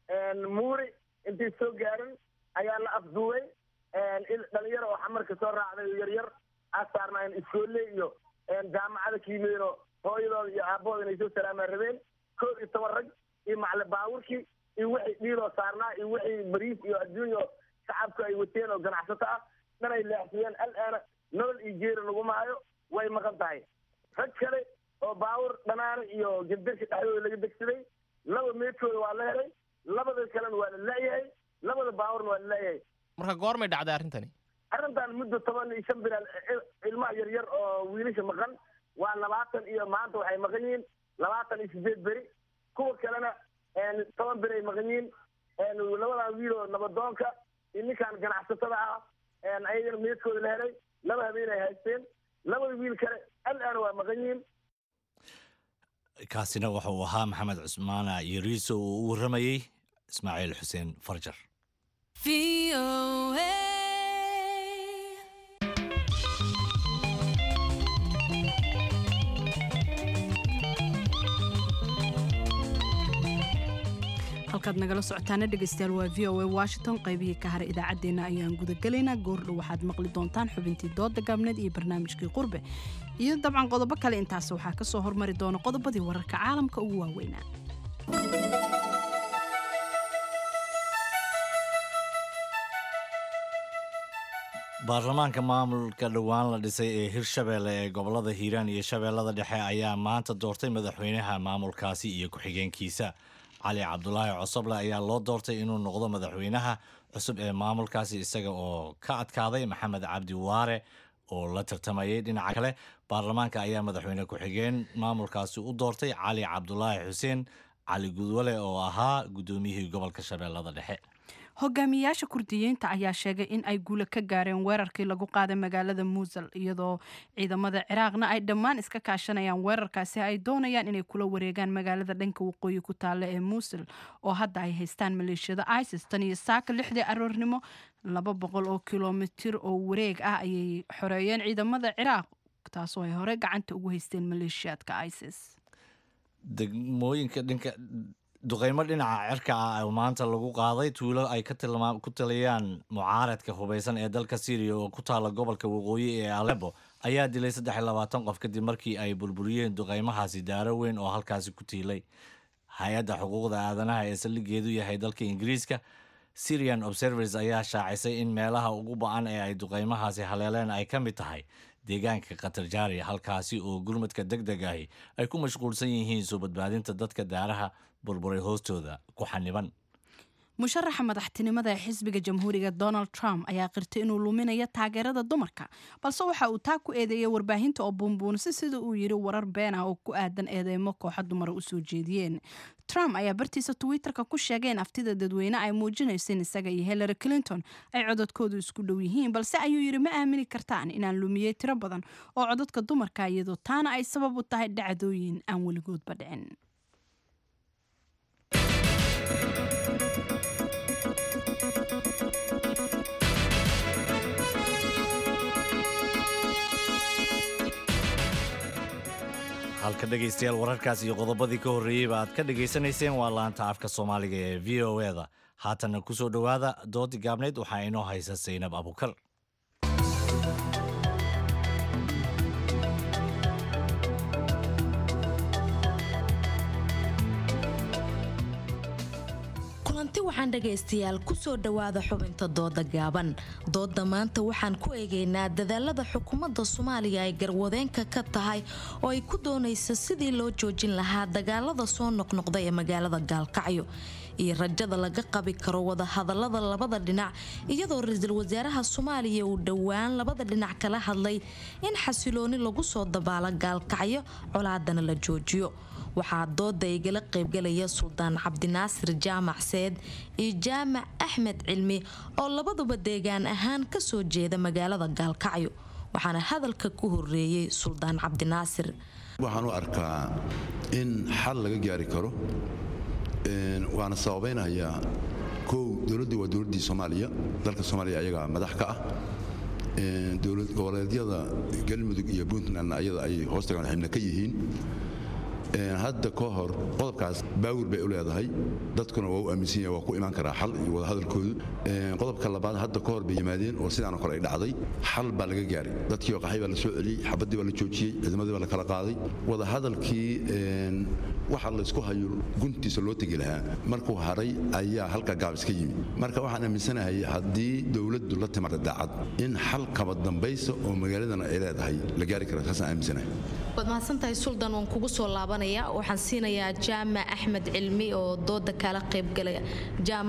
muuri intay soo gaarin ayaa la afduubay dhalinyaro oo xamarka soo raacday oo yaryar aa saarnaayeen iskoolle iyo jaamacada ka yimideenoo hooyadooda iyo aabbahooda inay soo salaamaan rabeen koob iyo toban rag iyo macla baawurkii iyo wixii dhiiloo saarnaa iyo wixii bariis iyo adduunya oo shacabku ay wateen oo ganacsato ah dhan ay leexsadeen al-aana nolol iyo jeeri laguma hayo way maqan tahay rag kale oo baawur dhanaana iyo gebdarka dhexdooda laga degsaday laba meedkooda waa la helay labada kalena waa la la'yahay labada baawurna waa la la'yahay marka goormay dhacday arrintani arrintan muddo toban iyo shan bilaal ilmaha yaryar oo wiilasha maqan waa labaatan iyo maanta waxay maqan yihiin labaatan iyo sideed beri kuwa kalena toban beri ay maqan yihiin labadan wiil oo nabadoonka iyo ninkan ganacsatada ah ayagana meedkooda la helay laba habeen ay haysteen labada wiil kale al-aana waa maqan yihiin kaasina waxa uu ahaa maxamed cusmaana yariiso oo u warramayey ismaaciil xuseen farjar halkaad nagala socotaana dhegaystayaal waa v o a washington qaybihii ka haray idaacaddeenna ayaan gudagelaynaa goordhow waxaad maqli doontaan xubintii dooda gaabneed iyo barnaamijkii qurbe iyo dabcan qodobo kale intaas waxaa ka soo hormari doona qodobadii wararka caalamka ugu waaweynaa baarlamaanka maamulka dhowaan la dhisay ee hirshabeelle ee gobolada hiiraan iyo shabeellada dhexe ayaa maanta doortay madaxweynaha maamulkaasi iyo ku-xigeenkiisa cali cabdulaahi cosoble ayaa loo doortay inuu noqdo madaxweynaha cusub ee maamulkaasi isaga oo ka adkaaday maxamed cabdi waare oo la tartamayay dhinaca kale baarlamaanka ayaa madaxweyne ku-xigeen maamulkaasi u doortay cali cabdulaahi xuseen cali gudwale oo ahaa guddoomiyihii gobolka shabeellada dhexe hogaamiyayaasha kurdiyiinta ayaa sheegay in ay guula ka gaareen weerarkii lagu qaaday magaalada muusel iyadoo ciidamada ciraaqna ay dhammaan iska kaashanayaan weerarkaasi ay doonayaan inay kula wareegaan magaalada dhanka waqooyi ku taalla ee muusel oo hadda ay haystaan maleeshiyada isis tan iyo saaka lixdii aroornimo laba boqol oo kilomitir oo wareeg ah ayay xoreeyeen ciidamada ciraaq taasoo ay hore gacanta ugu haysteen maleeshiyaadka isis degmooyinka dhinka duqeymo dhinaca cirka ah oo maanta lagu qaaday tuulo ay ku taliyaan mucaaradka hubeysan ee dalka syriya oo ku taala gobolka waqooyi ee alebo ayaa dilay saddex iyo labaatan qof kadib markii ay burburiyeen duqeymahaasi daaro weyn oo halkaasi ku tiilay hay-adda xuquuqda aadanaha ee saldhigeedu yahay dalka ingiriiska syrian observers ayaa shaacisay in meelaha ugu ba-an ee ay duqeymahaasi haleeleen ay ka mid tahay deegaanka khatarjaari halkaasi oo gurmadka deg deg ahi ay ku mashquulsan yihiin soo badbaadinta dadka daaraha burburay hoostooda ku xaniban musharaxa madaxtinimada ee xisbiga jamhuuriga donald trump ayaa qirtay inuu luminayo taageerada dumarka balse waxa uu taa ku eedeeyay warbaahinta oo buunbuunisa sida uu yiri warar been ah oo ku aadan eedeymo kooxa dumara u soo jeediyeen trump ayaa bartiisa twitterka ku sheegay in aftida dadweyne ay muujinayso in isaga iyo hillary clinton ay cododkoodu isku dhow yihiin balse ayuu yidhi ma aamini kartaan inaan lumiyey tiro badan oo cododka dumarka iyadoo taana ay sabab u tahay dhacdooyin aan weligoodba dhicin halka dhegaystayaal wararkaas iyo qodobadii ka horreeyeyba aad ka dhegaysanayseen waa laanta afka soomaaliga ee v o e da haatanna ku soo dhowaada doodii gaabnayd waxaa inoo haysa saynab abukar kulanti waxaan dhagaystayaal kusoo dhowaada xubinta dooda gaaban dooda maanta waxaan ku eegaynaa dadaalada xukuumadda soomaaliya ay garwadeenka ka tahay oo ay ku doonaysa sidii loo joojin lahaa dagaalada soo noqnoqda ee magaalada gaalkacyo iyo rajada laga qabi karo wadahadalada labada dhinac iyadoo ra-iisul wasaaraha soomaaliya uu dhowaan labada dhinac kala hadlay in xasilooni lagu soo dabaalo gaalkacyo colaadana la joojiyo waxaa dooda igala qaybgalaya suldaan cabdinaasir jaamac seed iyo jaamac axmed cilmi oo labaduba deegaan ahaan kasoo jeeda magaalada gaalkacyo waxaana hadalka ku horeeyey suldaan cabdinaasir waxaan u arkaa in xal laga gaari karo waana sababaynayaa kow dowladdu waa dowladdii soomaaliya dalka soomaaliya ayagaa madax ka ah dowlad goboleedyada galmudug iyo puntland ayada ay hoostagaan xibna ka yihiin hadda ka hor qodobkaas baawir bay u leedahay dadkuna waa u aaminsan yahay waa ku imaan karaa xal iyo wadahadalkoodu qodobka labaad hadda ka hor bay yimaadeen oo sidaanoo kale ay dhacday xal baa laga gaaray dadkii oo qaxay baa la soo celiyey xabaddii baa la joojiyey ciidamadii baa la kala qaaday wadahadalkii waxa laysku hayo guntiisa loo tegi lahaa markuu haray ayaa halka gaabis ka yimi marka waxaan aaminsanahay haddii dowladdu la timaada daacad in xal kaba dambaysa oo magaaladan ay leedahay la gaari kara saasaan aaminsanahay waad mahadsantahay suldaan waan kugu soo laabanaya waxaan siinayaa jaamac axmed cilmi oo dooda kala qaybgalaya jaamac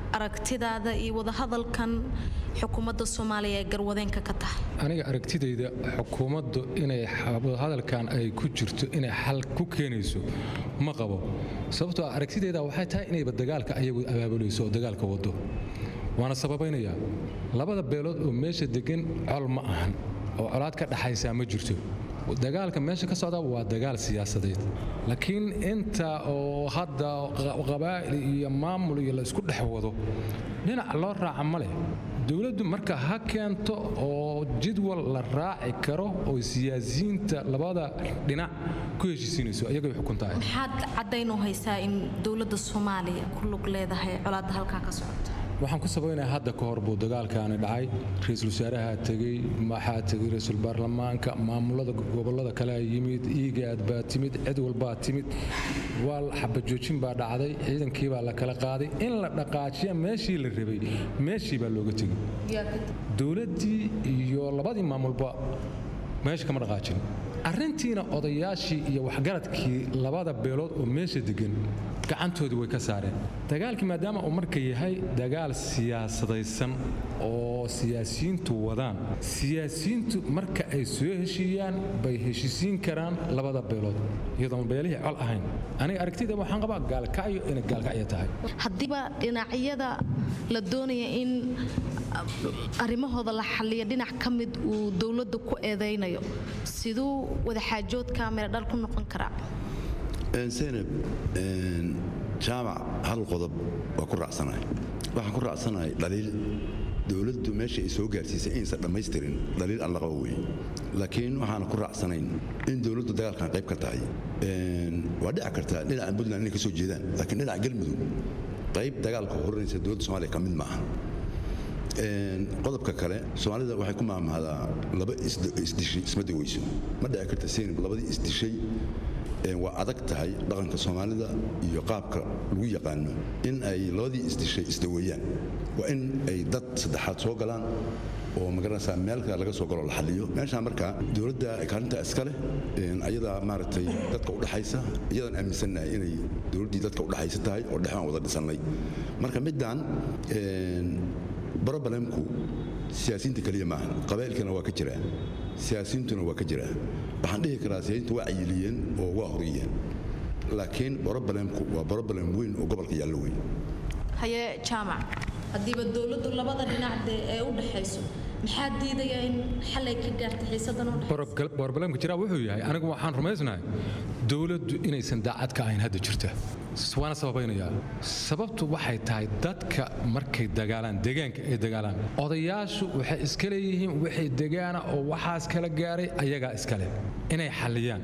aragtidaada iyo wadahadalkan xukuumadda soomaaliya ee garwadeenka ka tahay aniga aragtidayda xukuumaddu inay hadalkan ay ku jirto inay xal ku keenayso ma qabo sababtoo ah aragtidayda waxay tahay inayba dagaalka ayagu abaabulayso oo dagaalka wado waana sababaynayaa labada beelood oo meesha degan col ma ahan oo colaad ka dhaxaysaa ma jirto dagaalka meesha ka socda waa dagaal siyaasadeed laakiin inta oo hadda qabaa'il iyo maamul iyo la isku dhex wado dhinac loo raaca ma leh dowladdu marka ha keento oo jadwal la raaci karo oo siyaasiyiinta labada dhinac ku heshiisiinayso ayagay xukuntahay maxaad caddayn u haysaa in dowladda soomaaliya ku lug leedahay colaadda halkaa ka socota waxaan ku sabaynayaa hadda ka hor buu dagaalkaani dhacay ra-iisul wasaaraha tegey maxaa tegey ra-iisul baarlamaanka maamulada gobollada kalea yimid iigaad baa timid cid walbaa timid waa xabajoojin baa dhacday ciidankii baa la kala qaaday in la dhaqaajiya meeshii la rabay meeshii baa looga tegey dowladdii iyo labadii maamulba meesha kama dhaqaajin arrintiina odayaashii iyo waxgaradkii labada beelood oo meesha degan gacantoodii way ka saareen dagaalkii maadaama uu marka yahay dagaal siyaasadaysan oo siyaasiyiintu wadaan siyaasiyiintu marka ay soo heshiiyaan bay heshiisiin karaan labada beelood iyadoon beelihii col ahayn aniga aragtida waxaan qabaa gaalkacyo inay gaalkacyo tahay haddiiba dhinacyada la doonaya in arrimahooda la xalliya dhinac ka mid uu dowladda ku eedaynayo siduu wadaxaajoodka meeldhal ku noqon karaa zaynab jaamac hal qodob waa ku raacsanahay waxaan ku raacsanahay dhaliil dowladdu meesha ay soo gaarsiisay inaysan dhammaystirin dhaliil aan la qabo weeye laakiin waxaana ku raacsanayn in dowladdu dagaalkan qayb ka tahay waa dhici kartaa dhinaca puntland inay ka soo jeedaan laakiin dhinaca galmudug qayb dagaalka horanaysa dowladda soomaaliya ka mid ma aha qodobka kale soomaalida waxay ku maamahdaa laba isdishay isma daweyso ma dhici karta seynab labadii isdishay waa adag tahay dhaqanka soomaalida iyo qaabka lagu yaqaano in ay labadii isdishay isdaweeyaan waa in ay dad saddexaad soo galaan oo magaranaysaa meelka laga soo galo la xaliyo meeshaan markaa dowladda kaalinta iska leh ayadaa maaragtay dadka udhaxaysa iyadaan aaminsannahay inay dowladdii dadka udhaxaysa tahay oo dhex aan wada dhisannay marka middan brobalemku siyaasiyiinta keliya maaha qabaa'ilkana waa ka jiraa siyaasiyiintuna waa ka jiraa waxaan dhihi karaa siyaasiyiintu waa cayiliyeen oo waa horiyeen laakiin brobalemku waa brobalem weyn oo gobolka yaallo weyn haye jaamac haddiiba dowladdu labada dhinac dee ee u dhaxayso maxaa diidaya in xalay ka gaarta xiisadan u brobalemka jiraa wuxuu yahay anigu waxaan rumaysnahay dowladdu inaysan daacad ka ahayn hadda jirta waana sababaynayaa sababtu waxay tahay dadka markay dagaalaan deegaanka ay dagaalaan odayaashu waxay iska leeyihiin wixii degaana oo waxaas kala gaaray ayagaa iskale inay xalliyaan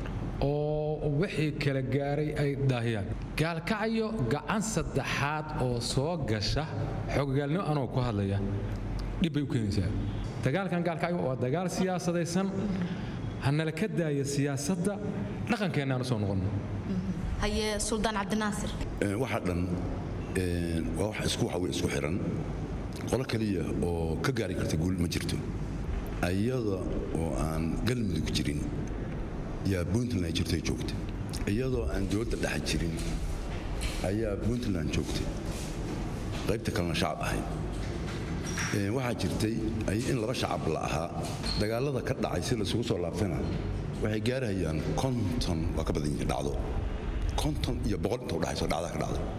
oo wixii kala gaaray ay daahiyaan gaalkacyo gacan saddexaad oo soo gasha xoogagaalnimo anoo ku hadlaya dhib bay u keenaysaa dagaalkan gaalkacyo waa dagaal siyaasadaysan hanala ka daaya siyaasadda dhaqankeennaaan usoo noqonno haye suldaan cabdinaasir waxa dhan waa wax isku waxa wey isku xiran qolo keliya oo ka gaari karta guul ma jirto iyada oo aan galmudug jirin yaa puntland jirtay joogta iyadoo aan dowladda dhexa jirin ayaa puntland joogtay qaybta kalena shacab ahayd waxaa jirtay in laba shacab la ahaa dagaalada ka dhacay si laisugu soo laabtana waxay gaarahayaan konton waa ka badan yihiin dhacdo konton iyo boqol inta udhaxayso dhacdaa ka dhacdo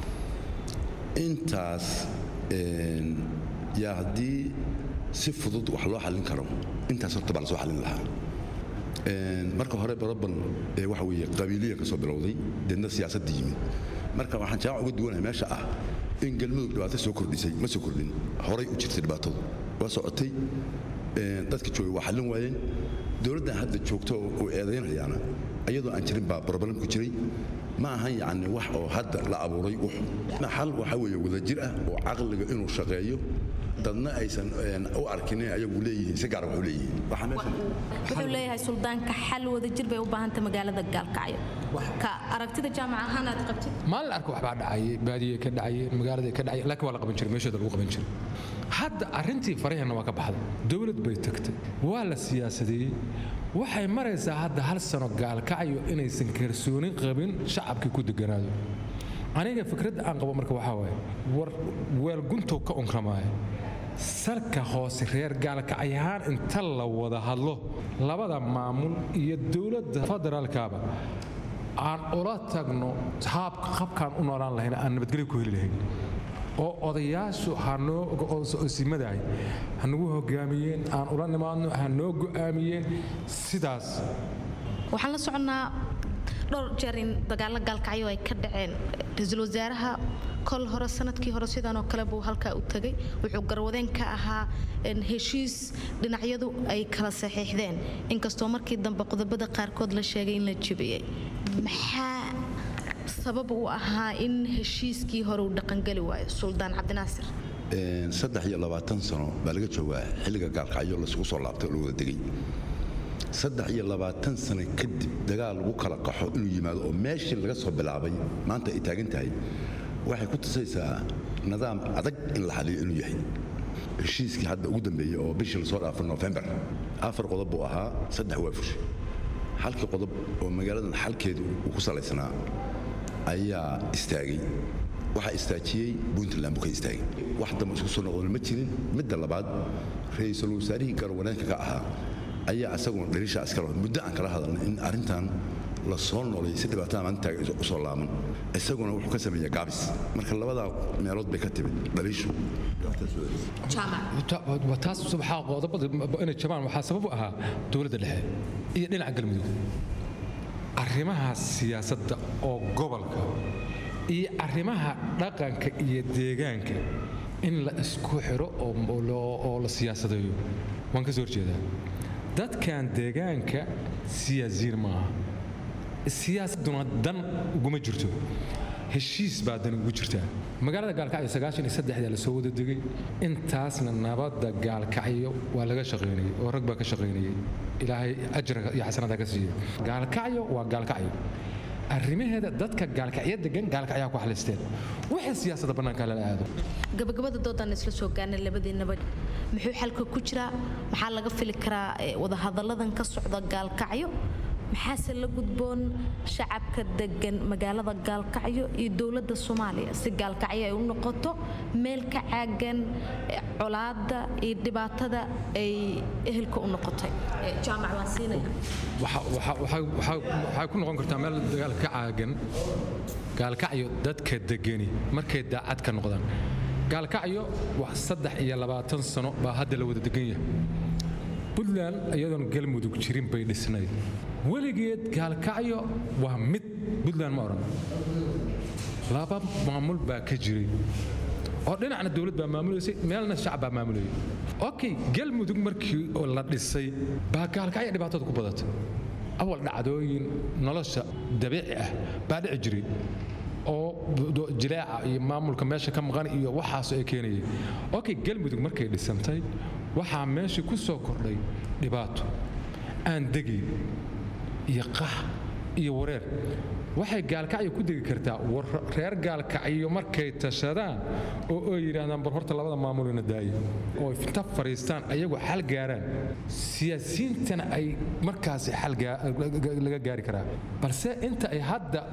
intaas yaa haddii si fudud wax loo xallin karo intaas horta baa la soo xallin lahaa marka hore barobal waxa weeye qabiiliya ka soo bilowday deedna siyaasadda yimid marka waxaan jaawac uga duwanahay meesha ah in galmudug dhibaato soo kordhisay ma soo kordhin horay u jirtay dhibaatadu waa socotay dadka joogay waa xallin waayeen dowladdan hadda joogto oo eedaynayaana iyadoo aan jirin baa brobalemku jiray ma ahan yacni wax oo hadda la abuuray xal waxa weeye wadajir ah oo caqliga inuu shaqeeyo dadna aysan u arkin inay ayagu leeyihiin si gaar wax u leeyihiin wuxuu leeyahay suldaanka xal wadajir bay u baahanta magaalada gaalkacyo ka aragtida jaamac ahaan aad qabtid maalin arka waxbaa dhacayay baadiye ka dhacayay magaalada ka dhacay laakiin waa la qaban jiray meeshooda lagu qaban jiray hadda arrintii faraheenna waa ka baxday dowlad bay tagtay waa la siyaasadeeyey waxay maraysaa hadda hal sano gaalkacyo inaysan kalsoonin qabin shacabkii ku deganaado aniga fikradda aan qabo marka waxaa waaye war weelguntow ka unkramaaya salka hoose reer gaalkacyahaan inta la wada hadlo labada maamul iyo dowladda federaalkaaba aan ula tagno haabka qabkaan u noolaan lahayn aan nabadgelyo ku heli lahayn oo odayaashu hanoosimadahay hanagu hogaamiyeen aan ula nimaadno hanoo go'aamiyeen sidaas waxaan la soconnaa dhowr jeer in dagaalo gaalkacyo ay ka dhaceen ra-iisul wasaaraha kol hore sanadkii hore sidanoo kale buu halkaa u tegay wuxuu garwadeen ka ahaa heshiis dhinacyadu ay kala saxiixdeen inkastoo markii dambe qodobada qaarkood la sheegay in la jebiyey maxaa sabab uu ahaa in heshiiskii hore uu dhaqangeli waayo suldaan cabdinaasir saddex iyo labaatan sano baa laga joogaa xilliga gaalkacyo laisugu soo laabtay oo la wada degay saddex iyo labaatan sano kadib dagaal lagu kala qaxo inuu yimaado oo meeshii laga soo bilaabay maanta ay taagan tahay waxay ku tusaysaa nidaam adag in la xaliyo inuu yahay heshiiskii hadda ugu dambeeyey oo bishii lasoo dhaafay nofembar afar qodob buu ahaa saddex waa fushay halkii qodob oo magaaladan xalkeedu uu ku salaysnaa ayaa istaagay waxaa istaajiyey puntland buu ka istaagay wax dambe isku soo noqdona ma jirin midda labaad ra-iisul wasaarihii garwaneenka ka ahaa ayaa isaguna dhaliishaa iskala muddo aan kala hadalnay in arrintan la soo noolay si dhibaatada maalintaa u soo laaban isaguna wuxuu ka sameeyaa gaabis marka labadaa meelood bay ka timid dhaliishu taas waxaa qodobada inay jabaan waxaa sabab u ahaa dowladda dhexe iyo dhinaca galmudug arrimaha siyaasadda oo gobolka iyo arrimaha dhaqanka iyo deegaanka in la isku xiro oo la siyaasadayo waan ka soo horjeedaa dadkan deegaanka siyaasiyiin maaha siyaasaduna dan uguma jirto heshiis baa dan ugu jirtaa magaalada gaalkacyo sagaashan iyo saddexdaa lasoo wada degay intaasna nabadda gaalkacyo waa laga shaqaynayay oo rag baa ka shaqaynayay ilaahay ajra iyo xasanada ka siiya gaalkacyo waa gaalkacyo arrimaheeda dadka gaalkacyo degan gaalkacyaha ku xalisteen wixii siyaasadda bannaanka lala aado gabagabada doodaan isla soo gaarnay labadiinaba muxuu xalka ku jiraa maxaa laga fili karaa wadahadalladan ka socda gaalkacyo maxaase la gudboon shacabka degan magaalada gaalkacyo iyo dowladda soomaaliya si gaalkacyo ay u noqoto meel ka caagan colaadda iyo dhibaatada ay ehelka u noqotay jaamac waan siinaya waxay ku noqon kartaa meel dagaal ka caagan gaalkacyo dadka degani markay daacad ka noqdaan gaalkacyo wax saddex iyo labaatan sano baa hadda la wada degan yahay puntland iyadoon galmudug jirin bay dhisnayd weligeed gaalkacyo waa mid puntland ma odhan laba maamul baa ka jiray oo dhinacna dowlad baa maamulaysay meelna shacab baa maamulayay okay galmudug markii oo la dhisay baa gaalkacyo dhibaatada ku badatay awal dhacdooyin nolosha dabiici ah baa dhici jiray oo jilaaca iyo maamulka meesha ka maqan iyo waxaas ay keenayay okay galmudug markay dhisantay waxaa meeshii ku soo kordhay dhibaato aan degayn iyo qax iyo wareer waxay gaalkacyo ku degi kartaa reer gaalkacyo markay tashadaan oo ay yidhaahdaan bar horta labada maamulina daaya oo inta fadhiistaan ayagu xal gaaraan siyaasiyiintana ay markaasi xal laga gaari karaa balse inta ay hadda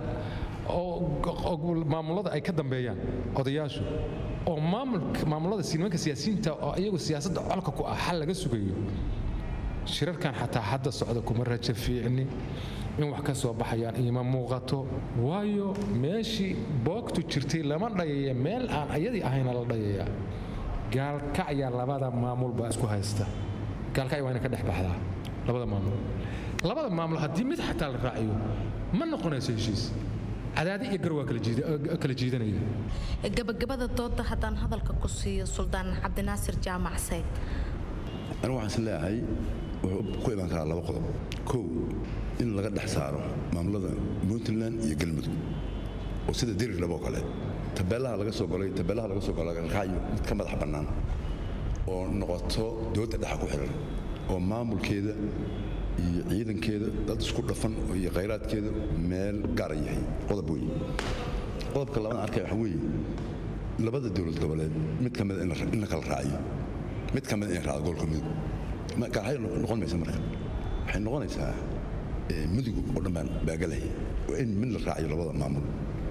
oo maamulada ay ka dambeeyaan odayaashu oo maamulada nimanka siyaasiyiinta oo iyagu siyaasadda colka ku ah xal laga sugayo shirarkan xataa hadda socda kuma rajo fiicni in wax ka soo baxayaan iima muuqato waayo meeshii boogtu jirtay lama dhayaya meel aan ayadii ahayna la dhayaya gaalkacya labada maamul baa isku haysta gaalkacya waa ina ka dhex baxdaa labada maamul labada maamul haddii mid xataa la raaciyo ma noqonayso heshiis cadaadi iyo gar waa kala jiidanaya gabagabada dooda haddaan hadalka ku siiyo suldaan cabdinaasir jaamac sayd anigu waxaan is leeyahay wuxuu ku imaan karaa laba qodob kow in laga dhex saaro maamulada puntland iyo galmudug oo sida dirir laboo kale tabeelaha laga soo golay tabeelaha laga soo golay galkacyo mid ka madax bannaan oo noqoto dowladda dhexa ku xiran oo maamulkeeda iyo ciidankeeda dad isku dhafan iyo khayraadkeeda meel gaara yahay qodob weeye qodobka labadan arkaya waxa weeye labada dowlad goboleed mid ka mida in la kala raaciyo mid ka mida in raacdo gobolka mudug gaalxayo noqon maysa marka waxay noqonaysaa mudug oo dhan baan baagalaya waa in mid la raaciyo labada maamul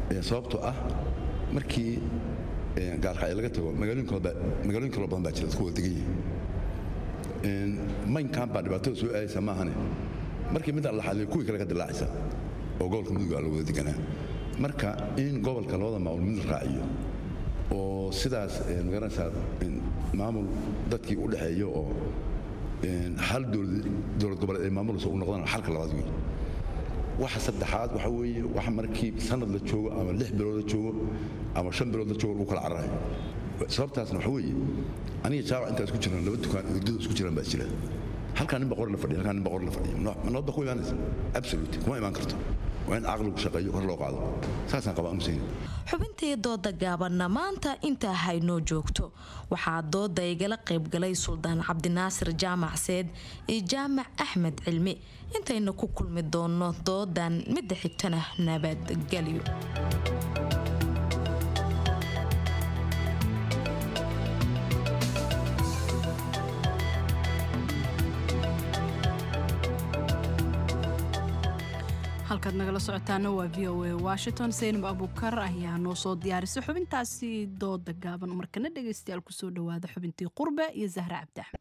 sababtoo ah markii gaalkacyo laga tago magaalooyin kaloo badan baa jira dadku wada degan yihiin maynkan baa dhibaatada soo aadaysa maahane markii mid alla xaliyo kuwii kale ka dilaacaysa oo gobolka mudug la wada deganaa marka in gobolka labada maamul mid raaciyo oo sidaas magaranaysaa maamul dadkii u dhexeeyo oo hal dowlad goboleed ay maamulayso u noqdaan xalka labaad wey waxa saddexaad waxa weeye waxa markii sanad la joogo ama lix bilood la joogo ama shan bilood la joogo lagu kala cararayo sababtaasna waxa weeye aniga jaawac intaa isku jiraan laba dukaan hurdada isku jiraan baa jira halkaan nin boqor la fadhiya halkaan nin boqor la fadhiya ma nabadba ku imaanaysa absolute kuma imaan karto waa in caqligu shaqeeyo kor loo qaado saasaan qabaa amsayni xubintii dooda gaabanna maanta intaa haynoo joogto waxaa dooda igala qaybgalay suldaan cabdinaasir jaamac seed iyo jaamac axmed cilmi intayna ku kulmi doonno doodan midda xigtana nabadgelyo halkaad nagala socotaana waa v o a washington saynab abukar ayaa noo soo diyaarisay xubintaasi dooda gaaban markana dhegaystayaal kusoo dhawaada xubintii qurbe iyo zahra cabdi axmed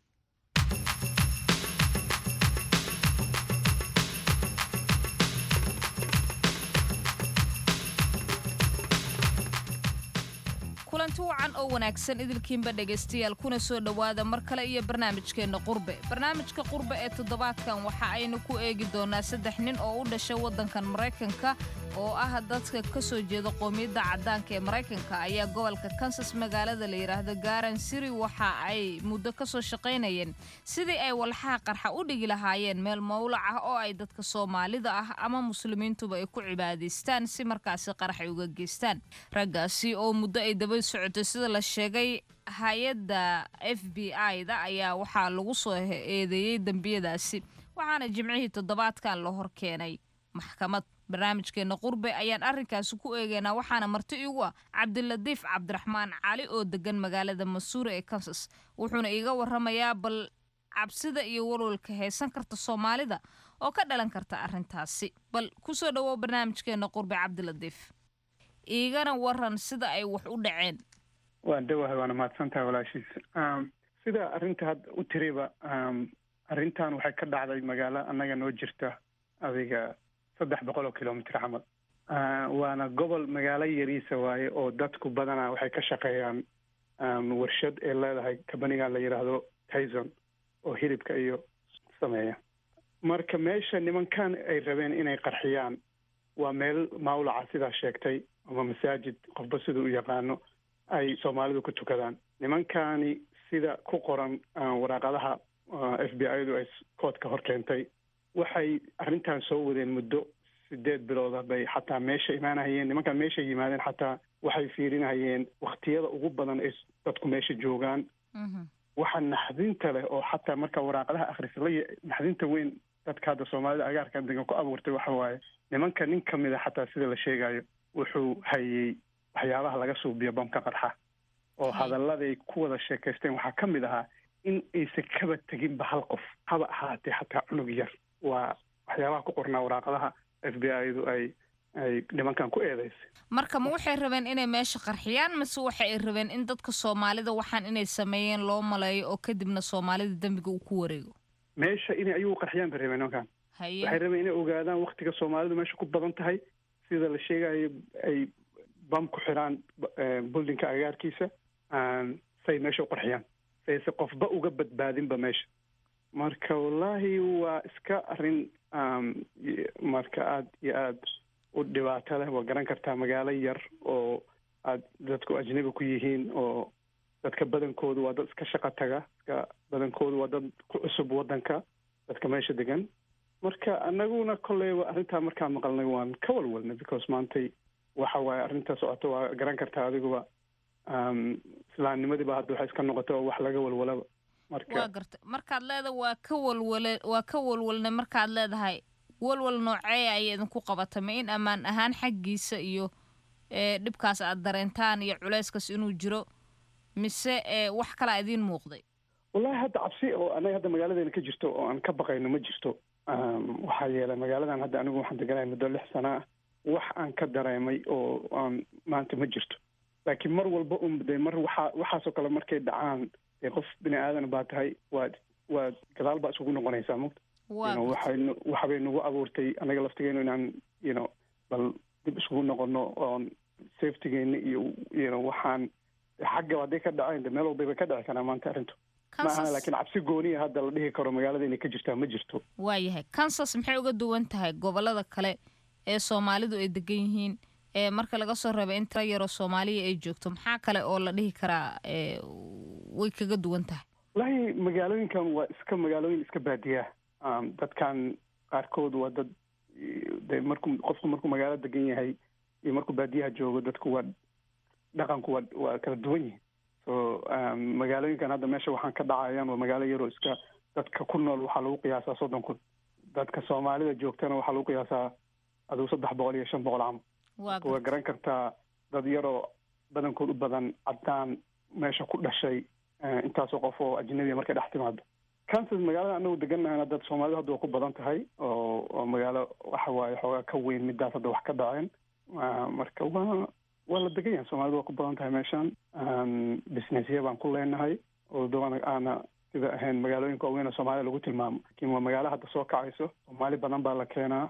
kulanti wacan oo wanaagsan idilkiinba dhegaystayaal kuna soo dhowaada mar kale iyo barnaamijkeenna qurbe barnaamijka qurbe ee toddobaadkan waxa aynu ku eegi doonaa saddex nin oo u dhashay waddankan maraykanka oo ah dadka ka soo jeeda qoomiyadda caddaanka ee maraykanka ayaa gobolka kansas magaalada la yidhaahdo garan siri waxa ay muddo ka soo shaqaynayeen sidii ay walxaha qarxa u dhigi lahaayeen meel mawlac ah oo ay dadka soomaalida ah ama muslimiintuba ay ku cibaadaystaan si markaasi qarax ay uga geystaan raggaasi oo muddo ay daba socotay sida la sheegay hay-adda f b i-da ayaa waxaa lagu soo eedeeyey dembiyadaasi waxaana jimcihii toddobaadkan la hor keenay maxkamad barnaamijkeena qurbe ayaan arrinkaasi ku eegaynaa waxaana marti igu ah cabdilatiif cabdiraxmaan cali oo degan magaalada masuure ee kansas wuxuuna iiga waramayaa bal cabsida iyo walwalka haysan karta soomaalida oo ka dhalan karta arrintaasi bal kusoo dhawow barnaamijkeena qurbe cabdilatiif iigana waran sida ay wax u dhaceen waan dhawahay waana mahadsantahay walaashiis sida arrinta hadda u tiriba arrintan waxay ka dhacday magaalo annaga noo jirta adiga saddex boqol oo kilomitr camal waana gobol magaalo yariisa waaye oo dadku badanaa waxay ka shaqeeyaan warshad ee leedahay kabanigan la yidhaahdo tyson oo hilibka iyo sameeya marka meesha nimankan ay rabeen inay qarxiyaan waa meel mawlaca sidaa sheegtay ama masaajid qofba siduu u yaqaano ay soomaalidu ku tukadaan nimankani sida ku qoran waraaqadaha f b i-du ay koodka hor keentay waxay arrintan soo wadeen muddo sideed bilooda bay xataa meesha imaanahayeen nimankan meesha yimaadeen xataa waxay fiirinahayeen waktiyada ugu badan ay dadku meesha joogaan waxa naxdinta leh oo xataa marka waraaqadaha akhris la naxdinta weyn dadka hadda soomaalida agaarkan degan ku abuurtay waxa waaye nimanka nin ka mid a xataa sida la sheegayo wuxuu hayey waxyaabaha laga suubiyo bamka qarxa oo hadalladay ku wada sheekaysteen waxaa ka mid ahaa in aysan kaba teginba hal qof haba ahaatee xataa cunug yar waa waxyaabaha ku qornaa waraaqadaha f b i-du ay ay nimankan ku eedaysay marka ma waxay rabeen inay meesha qarxiyaan mase waxa ay rabeen in dadka soomaalida waxaan inay sameeyeen loo maleeyo oo kadibna soomaalida dembiga uu ku wareego meesha inay ayagu qarxiyaan bay rabeen nimankan waxay rabeen inay ogaadaan waktiga soomaalidu meesha ku badan tahay sida la sheegayo ay bam ku xiraan buldinka agaarkiisa say meesha u qarxiyaan sayse qofba uga badbaadinba meesha marka wallaahi waa iska arrin marka aada iyo aada u dhibaato leh waa garan kartaa magaalo yar oo aad dadku ajnabi ku yihiin oo dadka badankoodu waa dad iska shaqo taga dadka badankoodu waa dad ku cusub waddanka dadka meesha degan marka anaguna kolleyba arrintaa markaan maqalnay waan ka walwalnay because maantay waxa waaye arrinta socoto waa garan kartaa adiguba islaamnimadiiba hadda waxay iska noqotay oo wax laga walwalaba marka waa garta markaad leeda waa ka walwale waa ka walwalnay markaad leedahay walwal noocee ayay idinku qabata ma in ammaan ahaan xaggiisa iyo dhibkaas aad dareentaan iyo culayskaas inuu jiro mise wax kalaa idiin muuqday wallahi hadda cabsi oo anaga hadda magaaladeena ka jirto oo aan ka baqayno ma jirto waxaa yeelay magaaladan hadda anigu waxaan deganahay muddo lix sana ah wax aan ka dareemay oo aan maanta ma jirto laakiin mar walba un de mar waxaa waxaasoo kale markay dhacaan dee qof bini aadan baa tahay waad waad gadaal baa isugu noqonaysaa mugta waa you know, waxay nu- waxbay nagu abuurtay anaga laftigeenu inaan you know bal dib isugu noqono oon safetygeena iyo you know waxaan xagga hadday ka dhaceen de meel walbay bay ka dhici karaa maanta arrintu ma aha Kansas- laakiin cabsi gooniya hadda la dhihi karo magaalada inay ka jirtaa ma jirto waayahay kansas maxay uga duwan tahay gobolada kale ee soomaalidu ay degan yihiin ee marka laga soo reebo in tira yaroo soomaaliya ay joogto maxaa kale oo la dhihi karaa ee way kaga duwan tahay wallaahi magaalooyinkan waa iska magaalooyin iska baadiya Um, dadkan qaarkood waa dad de markuu qofku markuu magaalo degan yahay iyo markuu baadiyaha joogo dadku waa dhaqanku waa waa kala duwan yihin so um, magaalooyinkan hadda meesha waxaan ka dhacayaan waa magaalo yaroo iska dadka ku nool waxaa lagu qiyaasaa soddon kun dadka soomaalida joogtana waxaa lagu qiyaasaa aduu saddex boqol iyo shan boqol camal waa waa garan kartaa dad yaroo badankood u badan caddaan meesha ku dhashay eh, intaasoo qof oo ajnabiya markay dhex timaado kansas magaalada anagu deganahana dad soomaalidu hadda waa ku badan tahay oo oo magaalo waxa waaye xoogaa ka weyn midaas hadda wax ka dhaceen Ah, marka waa waa la degan yahay soomaalidu waa ku badan tahay meeshan Um, businessya baan ku leenahay oo dabana aana sida ahayn magaalooyinka waaweyn oo soomaalida lagu tilmaamo laakiin waa magaalo hadda soo kacayso soomaali badan baa la keenaa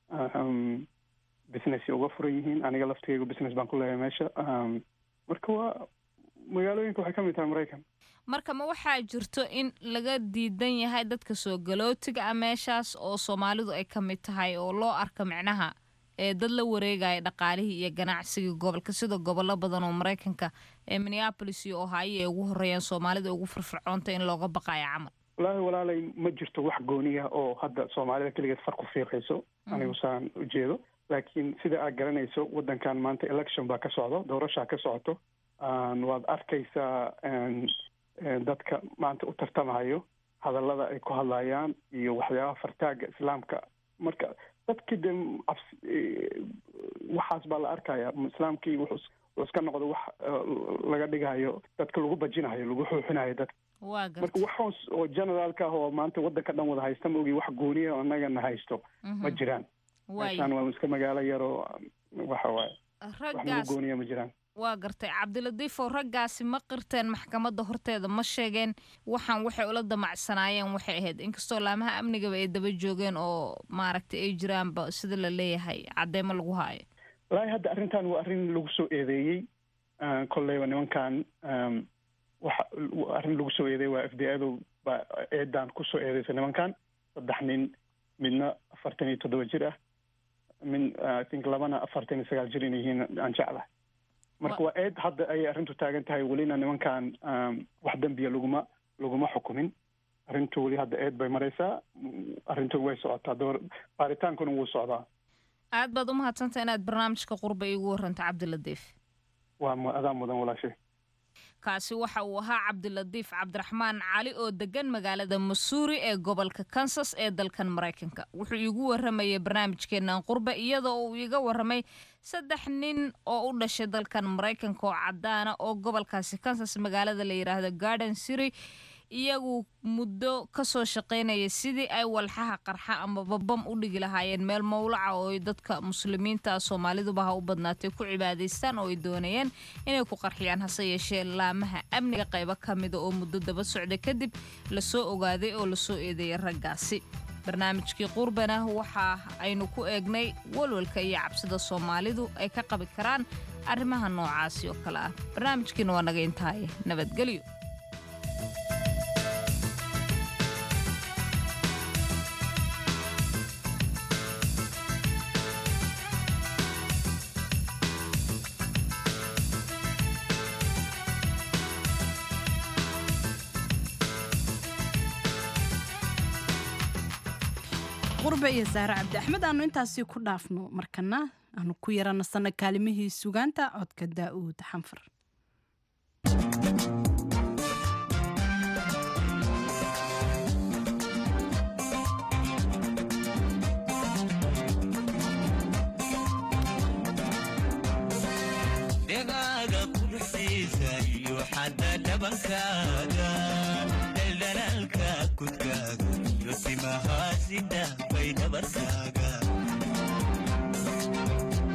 Um, business uga furan yihiin aniga laftigeyga business baan ku leeyahay meesha Um, marka waa magaalooyinka waxay ka mid tahay maraykan marka ma waxaa jirto in laga diidan yahay dadka soo galootiga ah meeshaas oo soomaalidu ay ka mid tahay oo loo arka micnaha ee dad la wareegaya dhaqaalihii iyo ganacsigii gobolka sida gobollo badan oo maraykanka ee minneapolis iyo ohio ay ugu horeeyaan soomaalida ugu firfircoonta in looga baqayo camal wallaahi walaalay ma jirto wax gooniya oo hadda soomaalida keligeed far ku fiiqayso anigu saan ujeedo laakiin sida aad garanayso waddankan maanta election baa ka socdo doorashaa ka socoto Aan waad arkaysaa een, een, dadka maanta u tartamayo hadallada ay ku hadlayaan iyo waxyaabaha fartaaga islaamka marka dadkii de cabsi eh, waxaas baa la arkaya islaamkii wuxuu is- wuxuu iska noqdo wax eh, laga dhigayo dadka lagu bajinayo lagu xuuxinayo dadka waa marka garta waxaas oo generaalka ah oo maanta waddanka dhan wada haysta ma ogi wax gooniya oo annagana haysto ma jiraan meeshaan waay waa iska magaalo yaroo waxa waaye wax nagu raggaas gooniya ma jiraan waa gartay cabdilatiifow raggaasi ma qirteen maxkamadda horteeda ma sheegeen waxaan waxay ula damacsanaayeen waxay ahayd inkastoo laamaha amnigaba ay daba joogeen oo maaragtay ay jiraanba sida la leeyahay caddeemo lagu haayo wallaahi hadda arrintan waa arrin lagu soo eedeeyey Ah, kolleyba nimankan um, waxa arrin lagu soo eedeeyey waa f d adu baa eedan kusoo eedeysay nimankan saddex nin midna afartan iyo toddoba jir ah min I think labana afartan iyo sagaal jir inay yihiin aan jeclahay marka waa eed hadda ayay arrintu taagan tahay welina nimankan um, wax dembiya laguma laguma xukumin arrintu weli hadda eed bay maraysaa Mm, arrintu way socotaa door baaritaankuna wuu socdaa aad baad u mahadsantay inaad barnaamijka qurba iigu warranto cabdilatiif waa mu- adaa mudan walaashay kaasi waxa uu ahaa cabdilatiif cabdiraxmaan cali oo degan magaalada masuuri ee gobolka kansas ee dalkan maraykanka wuxuu iigu waramayay barnaamijkeennan qurba iyadoo uu iiga waramay saddex nin oo u dhashay dalkan maraykanka oo cadaana oo gobolkaasi kansas magaalada la yidhaahdo garden city iyagu muddo kasoo shaqaynaya sidii ay walxaha qarxa ama babam u dhigi lahaayeen meel mowlaca oo ay dadka muslimiinta soomaaliduba ha u badnaatay ku cibaadaystaan oo ay doonayeen inay ku qarxiyaan hase yeeshee laamaha amniga qaybo ka mida oo muddo daba socda kadib lasoo ogaaday oo lasoo eedeeyay raggaasi barnaamijkii qurbana waxa aynu ku eegnay walwalka iyo cabsida soomaalidu ay ka qabi karaan arrimaha noocaasi oo kale ah barnaamijkiina waa naga intaaya nabadgelyo qurbe iyo saare cabdi axmed aanu intaasi ku dhaafno markana aanu ku yaranasana kaalimihii sugaanta codka daa'uud xanfar dhegaaga quruxsiisa iyo xadda dhabankaaga dhaldhalaalka kudkaaga iyo timahaasida bay dhabarkaaga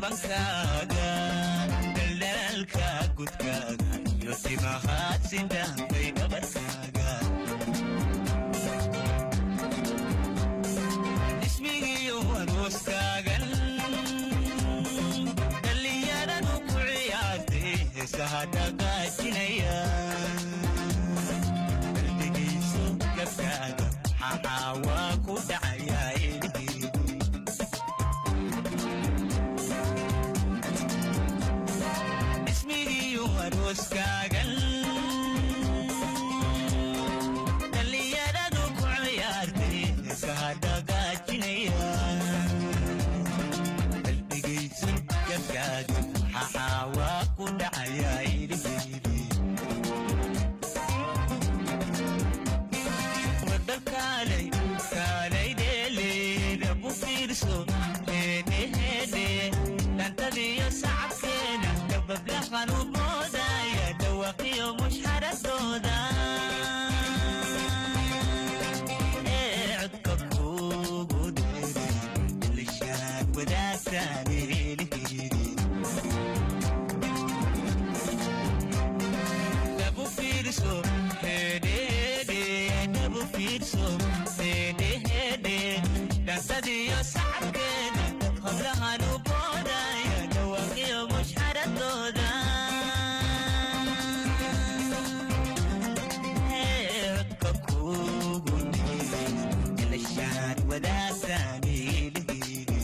dhabankaaga daldalaalka gudkaaga iyo timahaad sindhaanbay dhabarkaaga ismigiyo arooskaagan dhallinyaradu ku ciyaartay heesaha dhaqaajinaya qalbigayso gabkaaga maxaa waa ku dhacayaa ilhiidi ismigiyo arooskaagan dhallinyaradu ku ciyaartay heesaha dhaqaajinaya qalbigaysan gabkaaga maxaa waa ku dhacayaa ilhiidi wadda kaalay kaalay dheeleeda bu fiirso heedheheedhe dhantadiyo sacabkeena dabablahan u boodaya dhawaqiyo mushxaradooda ee codka kuugu dheeray ilishaad wadaagtaan eelihiri dhabu fiirso hedhehedhe dhabu fiirso hedhehedhe dhansadiyo sacabkeeda hablahan u boodaya dhawaqiyo mushxaradooda Ee, codka kuugu dheeray ilishaad wadaagtaan eelihiri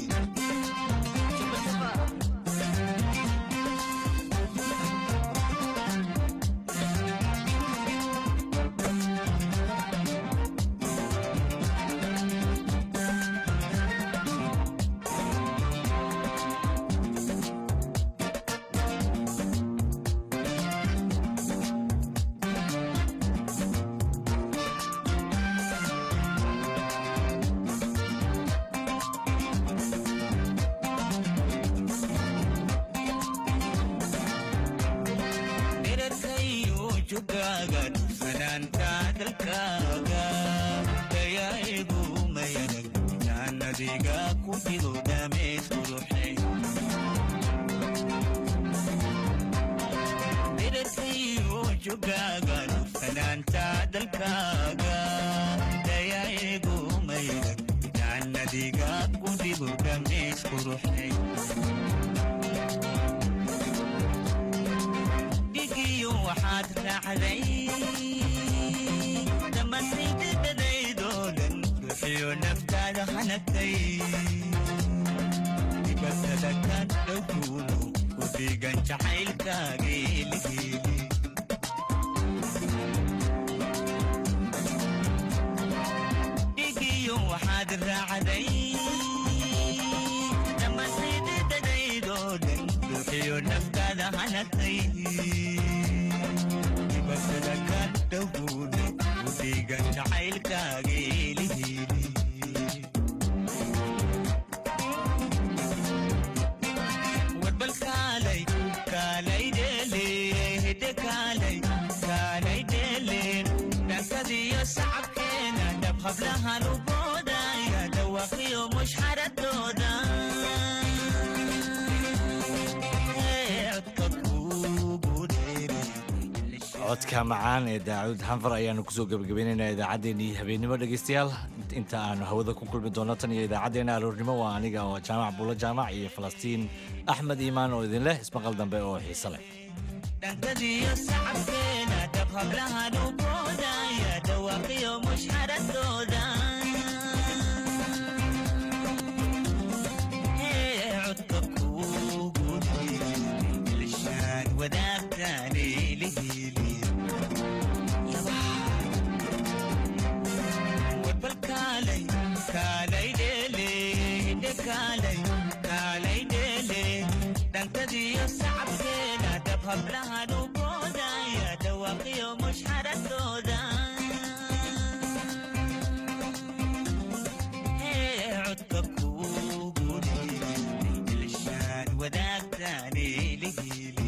dherarkayo jogaaga fanaanta dalkaaga dayaigu mayanag jaanadiga ku fido dhameys quruxay dherarkayo jogaaga fanaanta dalkaaga dayaigu mayanag jaanadiga ku fido dhameys quruxay dhigiyo waxaad raacday dhammaantaydadadaydoo dhan ruuxiyo naftaada hanagtay dibatada ka dhowkuuno ku dhiigan jacaylkaaga eligeeli dhigiyo waxaad raacday dhammaantaydadadaydoo dhan ruuxiyo naftaada hanagtay dibatada ka dhowkuuno ku dhiigan jacaylkaaga eligeeli warbal kaalay kaalay dheele hidde kaalay kaalay dheele dhankadiyo sacabkeena dhab hablahan u boodaya dhawaqiyo mushxaradooda Ee, codka kuugu dheeray codka macaan ee daacud xanfar ayaanu kusoo gebagabaynaynaa idaacaddeenii habeennimo dhegaystayaal inta aanu hawada ku kulmi doono tan iyo idaacaddeenna aroornimo waa aniga oo jaamac buulo jaamac iyo falastiin axmed iimaan oo idin leh ismaqal dambe oo xiise leh dhankadiyo sacabkeena dhab hablahan u boodaya dhawaqiyo mushxaradooda Ee, codka kuugu dheeray ilishaan wadaagtaan eelihili warbal kaalay kaalay dheele hidde kaalay kaalay dheele dhankadiyo sacabkeena dhab hablahan u boodaya dhawaqiyo mushxaradooda Ee, codka kuugu dheeray ilishaan wadaagtaan eelihili